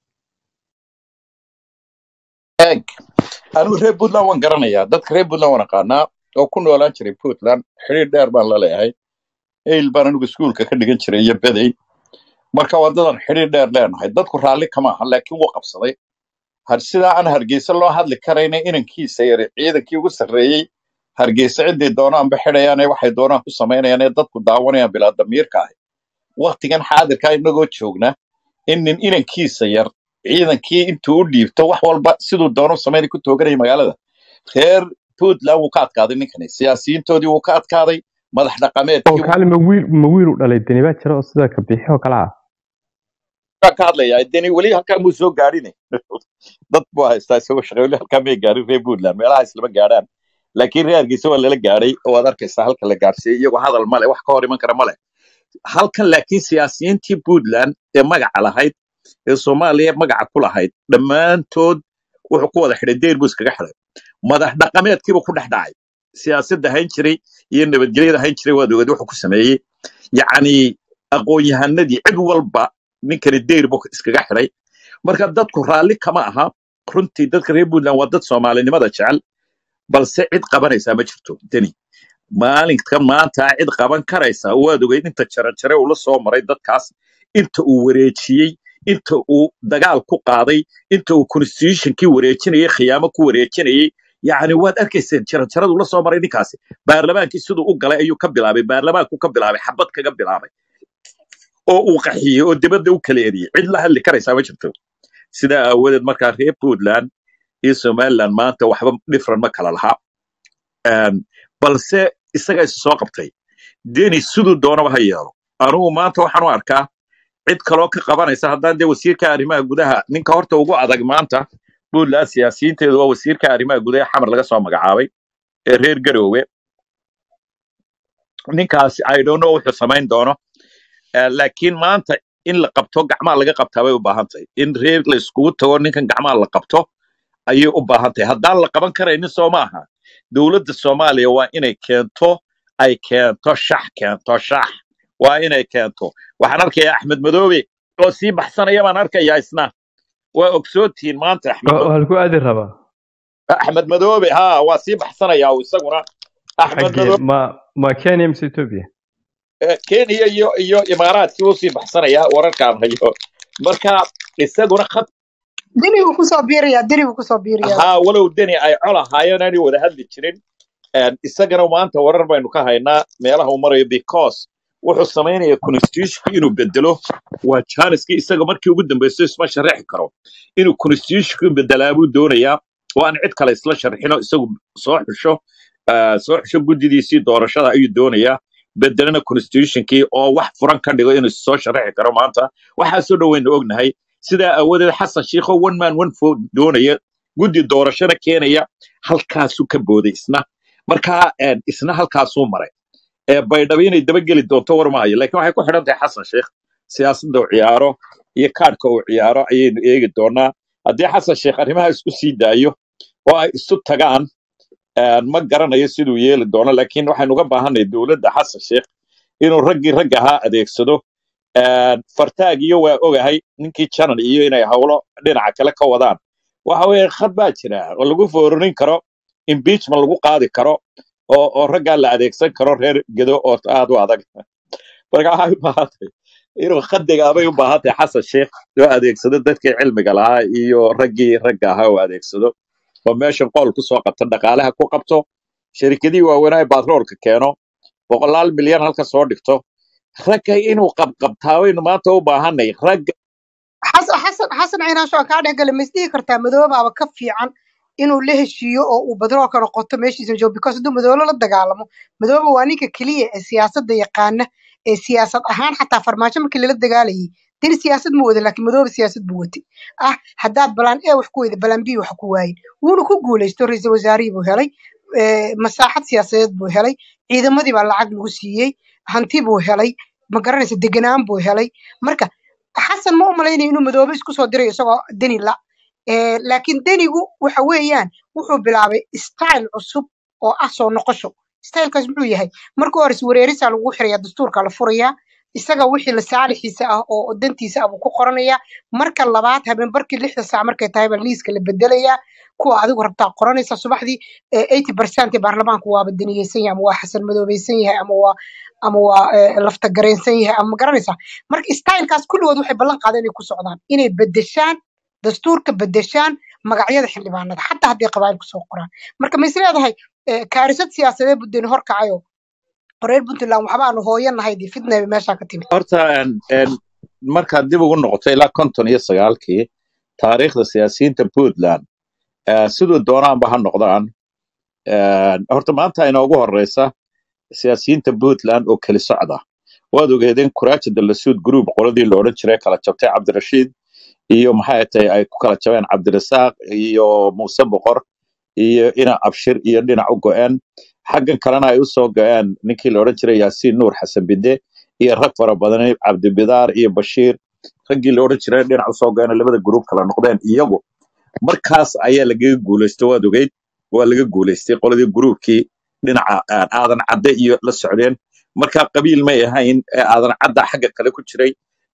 eeg anigu reer puntland waan garanayaa dadka reer puntland waan aqaanaa oo ku noolaan jiray puntland xiriir dheer baan la leeyahay eyl baan anigu iskuulka ka dhigan jiray iyo bedey marka wadadan xiriir dheer leenahay dadku raalli kama aha laakiin wuu qabsaday har sidaa aan hargeysa loo hadli karayna inankiisa yari ciidankii ugu sarreeyey hargeysa ciddii doonaanba xidhayaan ee waxay doonaan ku samaynayaan ee dadku daawanayaan bilaa damiirka ahi waktigan xaadirkaa inagoo joogna in nin inankiisa yar ciidankii intuu u dhiibto wax walba siduu doono samaynay ku tooganaya magaalada reer puntland wuu ka adkaaday ninkani siyaasiyiintoodii wuu ka adkaaday madax oo dhaqameedkii kaali ma wiil ma wiil u dhalay dani baa jira oo sida ka bixi oo kale ah baan ka hadlayaa deni weli halkaa muu soo gaadhine dad buu haystaa isagoo shaqay weli halkaa may gaadhin reer puntland meelaha islama gaadhaan laakiin reer hargeysa waa lala gaadhay oo waad arkaysaa halka la gaadhsiiyey iyagoo hadal male wax ka hor iman kara male halkan laakiin siyaasiyiintii puntland ee magaca lahayd ee soomaaliya magaca ku lahayd dhammaantood wuxuu ku wada xidhay deyr buu iskaga xidhay madax dhaqameedkiibuu ku dhex dhacay siyaasadda hayn jiray iyo nabadgelyada hayn jiray waad ogeed wuxuu ku sameeyey yacni aqoon-yahanadii cid walba ninkani deyr buu iskaga xidhay marka dadku raalli kama aha runtii dadka reer puntland waa dad soomaalinimada jecel balse cid qabanaysaa ma jirto deni maalinka maanta cid qaban karaysa waad ogeyd inta jarajare uu la soo maray dadkaas inta uu wareejiyey inta uu dagaal ku qaaday inta uu constitutionkii wareejinayay khiyaamo ku wareejinayay yacni waad arkayseen jarajaradu la soo maray ninkaasi baarlamaankii siduu u galay ayuu ka bilaabay baarlamaanku ka bilaabay xabad kaga bilaabay oo uu qaxiyey oo dibadda u kala eriyey cid la hadli karaysaa ma jirto sidaa aawadeed markaa reer puntland iyo somaliland maanta waxba different ma kala laha Een, balse isaga is soo qabtay deni siduu doonaba ha yeelo anugu maanta waxaan u arkaa cid kaloo ka qabanaysa haddaan dee wasiirka arrimaha gudaha ninka horta ugu adag maanta puntland siyaasiyiinteedu waa wasiirka arrimaha gudaha xamar laga soo magacaabay ee reer garoowe ninkaasi i don't know wuxuu samayn doono Eh, laakiin maanta in la qabto gacmaha laga qabtaa bay u baahan tahay in reer la iskugu tago ninkan gacmaha la qabto ayay u baahan tahay haddaan la qaban karaynin soo maaha dowladda soomaaliya waa inay keento ay keento shax keento shax waa inay keento waxaan arkayaa axmed madoobe oo sii baxsanaya baan arkayaa isna waa ogsootihiin maanta axmed oo Ma- halku aadi rabaa axmed madoobe ha waa sii baxsanayaa uu isaguna axmed xaggee madoobe ma ma kenya mise ethiopia eh, kenya iyo iyo imaaraadkii wuu sii baxsanayaa wararkaan hayo marka isaguna khad deni buu kusoo biirayaa deni buu kusoo biirayaa haa walow deni ay col ahaayeen aanay wada hadli jirin Een, isagana maanta warar baynu ka haynaa meelaha uu marayo because wuxuu samaynaya constitutionki inuu bedelo waa janiski isaga markii ugu dambeysay isma sharaxi karo inuu constitutionki bedelaa buu doonayaa oo aan cid kale isla sharxino isagu soo xusho ah, soo xusho guddidiisii doorashada ayuu doonayaa bedelana constitutionkii oo wax furan ka dhigo inuu soo sharaxi karo maanta waxaasoo dhan waynu ognahay sidaa aawadeed xasan shiikho one man one vote doonaya guddi doorashana keenaya halkaasuu ka booday isna marka een, isna halkaasuu maray ee baydhabo inay dabageli doonto war maayo laakiin waxay ku xidhan tahay xasan sheikh siyaasadda uu ciyaaro iyo kaadhka uu ciyaaro ayaynu eegi doonaa haddii xasan sheikh arrimaha isku sii daayo oo ay isu tagaan een, ma garanayo siduu yeeli doono laakiin waxaynu uga baahanay dowladda xasan sheikh inuu raggii rag ahaa adeegsado Een, fartaag iyo waa ogahay ninkii janan iyo inay howlo dhinaca kale ka wadaan waxa weeye khad baa jira oo lagu foorinin karo impeachment lagu qaadi karo oo oo raggaa la adeegsan karo reer gedo oo aad u adag marka waxay u baahan tahay inuu khadiga abay u baahan tahay xasan sheikh oo adeegsado dadkii cilmiga lahaa iyo raggii ragga ahaa oo adeegsado oo meeshan qool ku soo qabto dhaqaalaha ku qabto shirkadihii waaweynaa ee batroolka keeno boqolaal milyan halka soo dhigto ragga inuu qabqabtaa waynu maanta u baahanay ragga xasan xasan xasan ciinaansho aan kaa dhex gala ma isdhihi kartaa madoobaaba ka fiican inuu la heshiiyo oo uu badroolka noqoto meeshiisa joogo because hadduu madoobe la dagaalamo madoobe waa ninka keliya ee siyaasadda yaqaana ee siyaasad ahaan xataa farmaajo markii lala dagaalayay deni siyaasad ma wada laakiin madoobe siyaasad buu watay ah haddaad balaan e wax ku weyda balaan b wax ku waayin wuuna ku guulaysto ra-iisul wasaarihii buu helay eh, masaaxad siyaasadeed buu helay ciidamadii baa lacag lagu siiyey hanti buu helay ma garanaysa deganaan buu helay marka xasan ma u malaynayo inuu madoobe isku soo dirayo isagoo deni la Eh, laakiin denigu waxa weeyaan wuxuu bilaabay style cusub oo ah soo noqosho stylekaas muxuu yahay marka hore iswareerisaa lagu xirayaa dastuurka la furayaa isaga wixii la saalixiisa ah oo oo dantiisa ah buu ku qoranayaa marka labaad habeen barkii lixda saac markay tahay baa liiska la bedelayaa kuwa adigu rabtaa qoranaysa subaxdii eighty percent ee baarlamaanku waaba daniyeysan yahay ama waa xasan madoobeysan yahay ama waa ama waa eh, lafta gareensan yahay ama ma garanaysaa marka stylekaas kulligood waxay ballan qaadeen inay ku socdaan inay bedeshaan dastuurka bedeshaan magacyada xildhibaanada xataa hadday qabaayil kusoo qoraan marka ma is leedahay eh, kaarisad siyaasadeed buu deni horkacayo reer puntland waxbaanu hooyanahay dee fitnaba meeshaa ka timid horta een, een, markaad dib ugu noqoto ilaa konton iyo sagaalkii taariikhda siyaasiyiinta puntland eh, siduu doonaanba ha noqdaan een, horta maanta inoogu horeysa siyaasiyiinta puntland oo keli socda waad ogeedeen kuraaja dalasuud group qoladii la odhan jiray kala jabtay cabdirashiid iyo maxay tahay ay ku kala jabeen cabdirasaaq iyo muuse boqor iyo ina abshir iyo dhinac u go'een xaggan kalena ay usoo go'een ninkii la odhan jiray yaasiin nuur xasan bide iyo rag fara badan cabdibidaar iyo bashiir raggii la odhan jiray dhinac usoo go'een labada gruub kala noqdeen iyagu markaas ayaa lagaga guulaysto waad ogeyd waa laga guulaystay qoladii gruubkii dhinaca aan aadan cadde iyo la socdeen marka qabiil may ahayn ee aadan cadda xagga kale ku jiray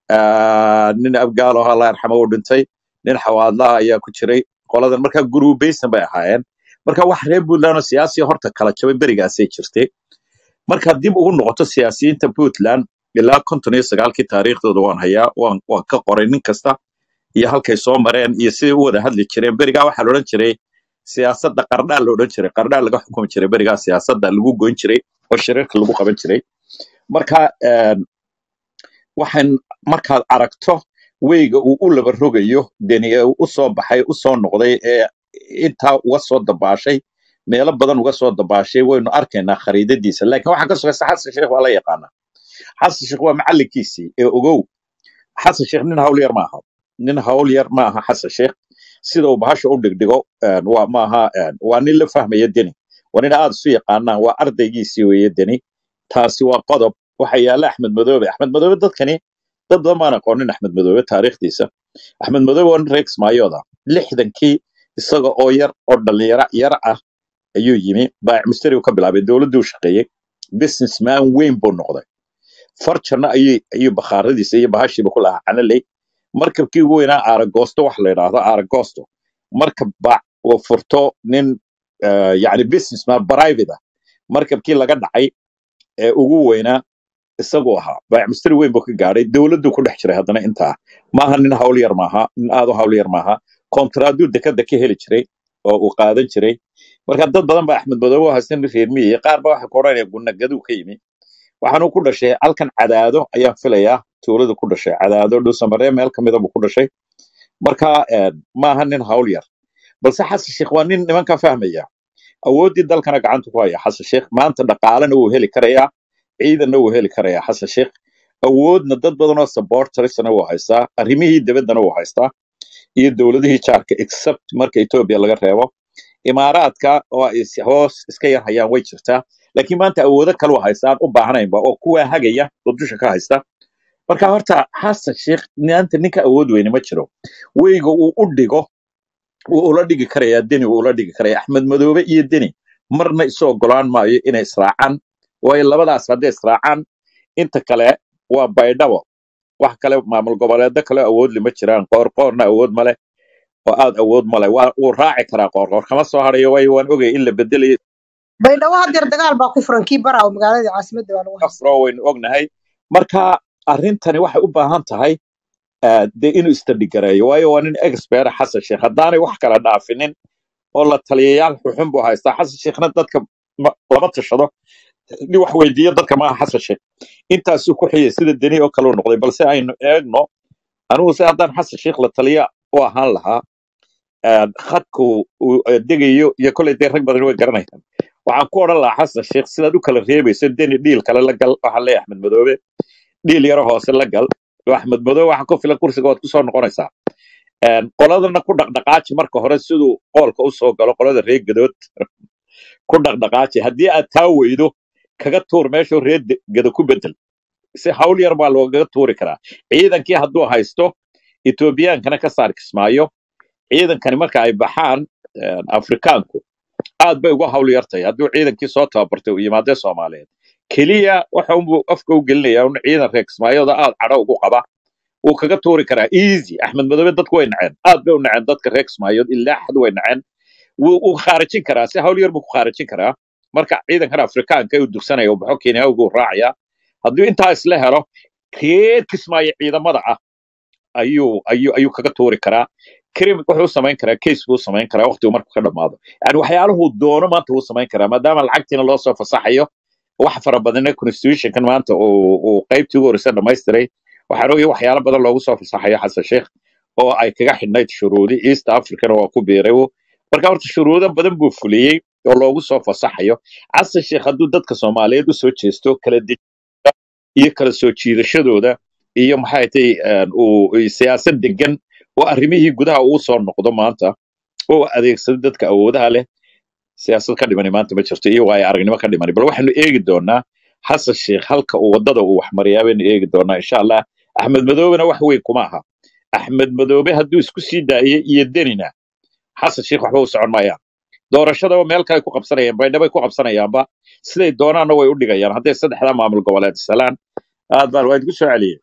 Ah, nin abgaal oo allah yarxamo uu dhintay nin xawaadlaha ayaa ku jiray qoladan marka guruubaysan bay ahaayeen marka wax reer puntland oo siyaasiya horta kala jabay berigaasay jirtay marka dib ugu noqoto siyaasiyiinta puntland ilaa konton iyo sagaalkii taariikhdooda waan hayaa waan waan ka qoray nin kasta iyo halkay soo mareen iyo siday u wada hadli jireen berigaa waxaa la odhan jiray siyaasadda qardhaa la odhan jiray qardhaa laga xukumi jiray berigaa siyaasadda lagu goyn jiray oo shirarka lagu qaban jiray marka een, waxaan markaad aragto weyga uu u laba rogayo deni ee uu u soo baxay u soo noqday ee intaa uga soo dabaashay meelo badan uga soo dabaashay waynu arkaynaa khariidadiisa laakiin waxaa ka sugaysa xasan sheekh waa la yaqaanaa xasan sheekh waa macallinkiisii ee ogow xasan sheekh nin hawl yar maaha nin hawl yar maaha xasan sheekh sida uu bahasha u dhigdhigo een, waa maaha een, waa nin la fahmaya deni waa nin aad isu yaqaanaan waa ardaygiisii weeye deni taasi waa qodob waxa yaala axmed madoobe axmed madoobe dadkani dad badan baan aqoonin axmed madoobe taariikhdiisa axmed madoobe waa nin reer kismaayooda lixdankii isaga oo yar oo dhalinyaro yar ah ayuu yimi baayic mustari uu ka bilaabay dowladduu shaqeeyey businessman weyn buu noqday farjanna ayuu ayuu bakhaaradiisa iyo bahashiiba ku lahaa canaley markabkii ugu weynaa aaragoosto wax la yidhaahdo aaragoosto markab baac uu furto nin eh, yacni businessman private ah markabkii laga dhacay ee ugu weynaa isaguu ahaa baayic mustari weyn buu ka gaadhay dowladduu ku dhex jiray haddana intaa maaha nin hawl yar maaha nin aad u hawl yar maaha kontraaduu dekada ka heli jiray oo uu qaadan jiray marka dad badan baa axmed madoobe u haysta nin reer miyiga qaar ba waxa ku odhanaya gunagaduu ka yimi waxaanuu ku dhashay halkan cadaado ayaan filayaa tuulada ku dhashay cadaado dhuusamaree meel ka mida buu ku dhashay marka eh, maaha nin hawl yar balse xasan sheekh waa nin nimanka fahmaya awooddii dalkana gacanta ku haya xasan sheekh maanta dhaqaalena wuu heli karayaa ciidanna wuu heli karayaa xasan sheekh awoodna dad badan oo supportersna wuu haystaa arrimihii dibaddana wuu haystaa iyo dowladihii jaarka except marka etoobiya laga reebo imaaraadka oo ay is- hoos iska yar hayaan way jirtaa laakiin maanta awoodo kale u haystaan u baahnaynba oo kuwaa hagaya oo dusha ka haysta marka horta xasan sheekh maanta ninka awood weyne ma jiro weyga uu u dhigo wuu ula dhigi karayaa deni wuu ula dhigi karaya axmed madoobe iyo deni marna isu ogolaan maayo inay israacaan waayo labadaas hadday israacaan inta kale waa baydhabo wax kale maamul goboleedo kale awood lima jiraan qoorqoorna awood male oo aad awood male waa wuu raaci karaa qoorqoor kama soo harayo waayo waan ogay in la bedelayo baydhabo hadeer dagaal baa ku furan kii baraawo magaaladii caasimadda baa lagu haystaa afro waynu ognahay marka arrintani waxay u baahan tahay ah, dee inuu istadhigareeyo waayo waa nin expert xasan sheekh haddaanay wax kala dhaafinin oo la taliyayaal xuxun buu haystaa xasan sheekhna dadka ma- lama tashado nin wax weydiiyo dadka maaha xasan sheekh intaasuu ku xiyay sida deni oo kale u noqday balse aynu eegno anigu se haddaan xasan sheikh la taliya u ahaan lahaa een, khadku uu eh, degayo iyo koley dee rag badan way garanayaan waxaan ku odhan lahaa xasan sheikh sidaad u kala reebayso deni dhiil kale la gal waxaan leeyahay axmed madoobe dhiil yaro hoose la gal oo axmed madoobe waxaa ku filan kursiga waad kusoo noqonaysaa Een, qoladana ku dhaqdhaqaaji marka hore siduu qoolka u soo galo qolada reer gadood ku dhaqdhaqaaji haddii aad taa weydo kaga tuur meeshuu reer de- gado ku bedel si hawl yar baa loogaga tuuri karaa ciidankii hadduu haysto etoobiyaankana ka saar kismaayo ciidankani marka ay baxaan een, afrikaanku aad bay uga hawl yartahay hadduu ciidankii soo tababartay uu yimaadee soomaaliyeed keliya waxa unbuu afka u gelinaya un ciidan reer kismaayooda aad cadho ugu qaba wuu kaga tuuri karaa easy axmed madoobe dadku way naceen aad bay u naceen dadka reer kismaayood ilaa xad way naceen wuu wuu khaarijin karaa si hawl yar buu ku khaarijin karaa marka ciidankan afrikaanka uu dugsanaya uu baxo kenyaagu uu raacaya hadduu intaa isla helo reer kismaayo ciidamada ah ayuu ayuu ayuu kaga tuuri karaa krim wuxuu samayn karaa case buu samayn karaa waqtigu markuu ka dhamaado yani waxyaaluhu doono maanta wuu samayn karaa maadaama lacagtiina loo soo fasaxayo wax fara badanna constitutionkan maanta uu uu qaybtii ugu horeysa dhamaystiray waxaan ogaya waxyaalo badan loogu soo fasaxayo xasan sheikh oo ay kaga xidhnayd shuruudi east africana waa ku biiray uu. marka horta shuruudo badan buu fuliyey oo loogu soo fasaxayo xasan sheikh hadduu dadka soomaaliyeed usoo jeesto kala dejinta iyo kala soo jiidashadooda iyo maxay tahay een, uu uu siyaasad degan oo arrimihii gudaha uu soo noqdo maanta oo adeegsado dadka awoodaha leh siyaasad ka dhimani maanta ma jirto iyo waayo aragnimo ka dhimani bal waxaanu eegi doonaa xasan sheikh halka uu wadada uu wax mariyaa baynu eegi doonaa insha allah axmed madoobena wax weyn kuma aha axmed madoobe hadduu isku sii daayay iyo denina xasan sheikh waxba u socon maayaan doorashadaba meel kale ku qabsanayaan baydhabay ku qabsanayaanba siday doonaanna way u dhigayaan hadday saddexdaa maamul goboleed salaan aad baan waa idinku soo celiyey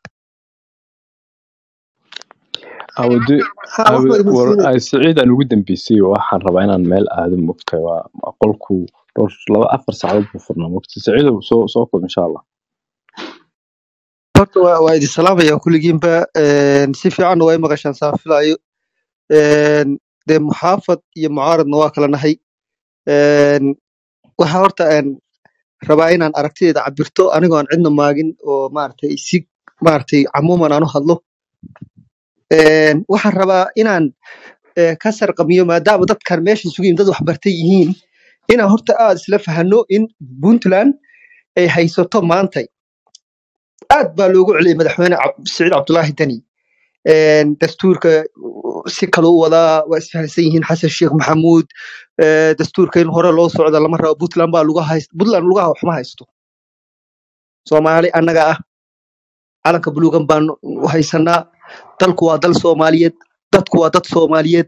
awade ha awe waxba idin war siinay ay siciid aan ugu dambeysay waxaan rabaa inaan meel aado mogta waa waa qolku dhowr laba afar saacadood buu furnaa mogta siciidow soo soo koob insha allah horta waa waa idin salaamaya kulligiinba een, si fiicanna waa i maqashaan saa filaayo Een, dee muxaafad iyo mucaaradna waa kala nahay Een, waxaa horta een, rabaa inaan aragtideeda cabirto anigoo aan cidna maagin oo maaragtay si maaragtay camuuman aan u hadlo Een, waxaan rabaa inaan eh, ka sarqamiyo maadaama dadkan meesha isugu yimid dad waxbartay yihiin inaan horta aad isla fahanno in puntland ay haysato maantay aad baa loogu celiyay madaxweyne Cab- siciid cabdulaahi deni Een, dastuurka uh, si kale u wadaa waa isfahansan yihiin xasan sheekh maxamuud Eh, dastuurka in hore loo socdo lama rabo puntland baa lugaha hayst puntland lugaha waxma haysto soomaali annaga ah calanka buluugan baan u haysanaa dalku waa dal soomaaliyeed dadku waa dad soomaaliyeed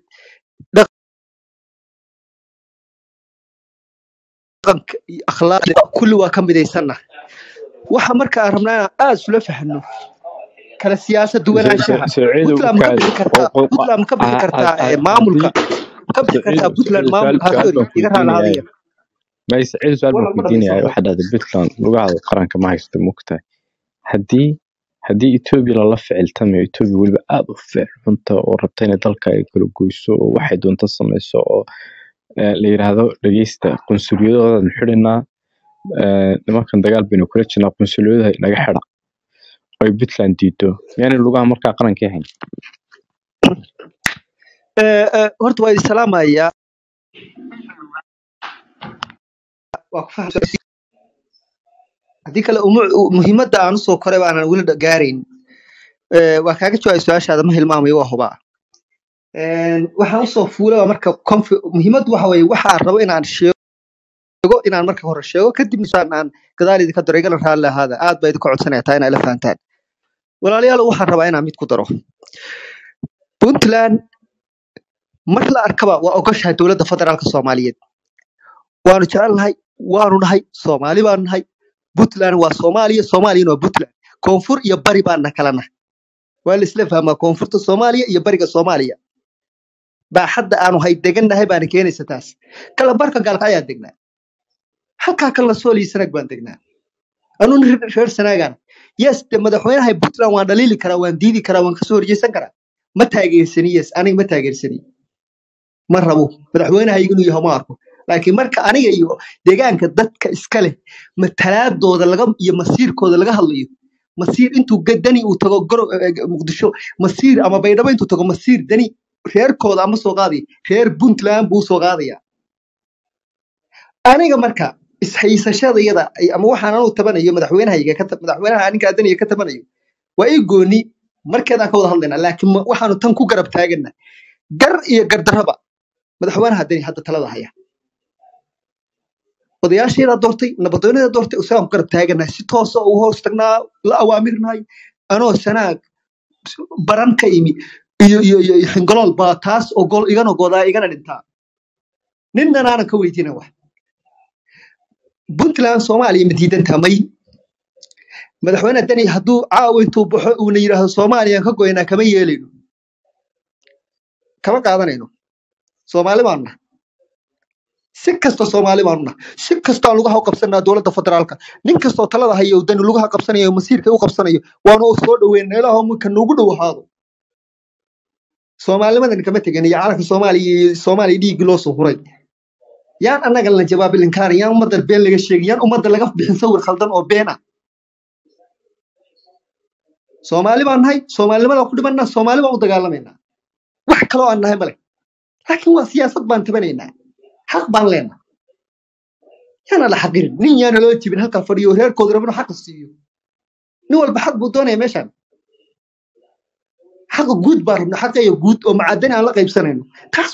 dhaqanka iyo akhlaaqda kulli waa ka midaysanna waxa marka aan rabnaa inaan aad isula fahanno kala siyaasad duwanaanshaha siciidow puntland ma ka kaadi bixi kartaa puntland ma ka bixi kartaa eh, maamulka haddii ma ka bixi kartaa siciidow puntland siciidow maamul su'aal ha su'aal sorry baan iga raali kuydiinaya hadaya may siciidow su'aal baan wala ma kuydiinaya dhamaystiraya waxaad dhahday puntland lugaha qaranka ma haysto mogtahay haddii haddii etoobiya lala ficiltamayo etoobiya weliba aad u ficil xunta oo rabta inay dalka ay kala goyso oo waxay doonto samayso oo eh, la yidhaahdo dhegeysta qunsuliyadoodan xidhinaa eh, nimankan dagaal baynu kula jirnaa qunsuliyadaha inaga xidha oo ay puntland diido miyaanay lugaha markaa qarankii hayn Eh, eh, horta waa idin salaamayaa waa ku fahamsan haddii kale umu- u- muhiimadda aan usoo koray baanan weli dha- gaarayn Eh, waa kaaga jawaabay su-aashaada ma hilmaamayo waa hubaa Een, waxaan usoo fuulay marka confi- muhiimaddu waxa weeye waxaan rabo inaan sheego inaan marka hore sheego kadibna saan aan gadaal idinka daro igala raalli ahaada aad baa idinka codsanaya taa inaa ila fahantaan walaalayaal waxaan rabaa inaan mid ku daro puntland mar la arkaba waa ogoshahay dowladda federaalka soomaaliyeed waanu jecelnahay waanu nahay soomaali baanu nahay puntland waa soomaaliya soomaaliyana waa puntland koonfur iyo bari baana kala nahay waa la isla fahmaa koonfurta soomaaliya iyo bariga soomaaliya baaxadda aanu hay degannahay baana keenaysa taas kala barka gaalka ayaa degnaa halkaa kalna sooliyo sanaag baan degnaa anuun reer sanaagaan yes de madaxweynaha puntland waan dhaliili karaa waan diidi karaa waan kasoo horjeysan karaa ma taageersani yes aniga ma taageersani ma rabo madaxweynaha inuu yaho ma arko laakiin marka aniga iyo deegaanka dadka iska leh matalaadooda laga iyo masiirkooda laga hadlayo masiir intuu ga- dani uu tago goro eh, eh, muqdisho masiir ama baydhabo intuu tago masiir dani reerkooda ama soo qaadaya reer puntland buu soo qaadaya aniga marka ishaysashadayada ay- ama waxaan anu tabanayo madaxweynahayga ka ta- madaxweynaha ninka daniga ka tabanayo waa ii gooni markeedaan ka wada hadlaynaa laakiin ma- waxaanu tan ku garab taagana gar iyo gardarraba madaxweynaha dani hadda talada haya odayaasheedaa doortay nabadoonadaa doortay isagaan ku garab taaganahay si toosa u hoos tagnaa la awaamirnahay anoo sanaag baran ka imi iyo iyo iyo iyo xingolool baa taas ogol igana godaa igana dhintaa ninnan aanan ka weydiina wax puntland soomaaliya ma diidantaa may madaxweyne deni hadduu caawa intuu baxo uuna yidhaahdo soomaaliyaan ka goynaa kama yeelayno kama qaadanayno soomaali baanu nahay si kasta soomaali baanu nahay si kastaan lugaha u qabsanaa dowladda federaalka nin kastoo talada hayo dani lugaha qabsanayo masiirka u qabsanayo waanu u soo dhoweyna ilaahu minka nuugu dhow ahaado soomaalinimadan kama tegin iyo calanka soomaaliya iyo soomaaliya dhiiggii loo soo huray yaan annaga la jawaabi linkaarin yaan ummadda been laga sheegin yaan ummadda laga bixin sawir khaldan oo been ah soomaali baan nahay soomaalinimadaan ku dhimanaa soomaali baan u dagaalamaynaa wax kaloo aan nahay male laakiin waa siyaasad baan tabanaynaa xaq baan leenahay yaana la xaqirin nin yaana loo jibin halkaa fadhiyo reerkooda rabino xaqa siiyo nin walba xaq buu doonaya meeshaan xaqa guud baan rabna xaqeeya guud oo macadani aan la qaybsanayno taas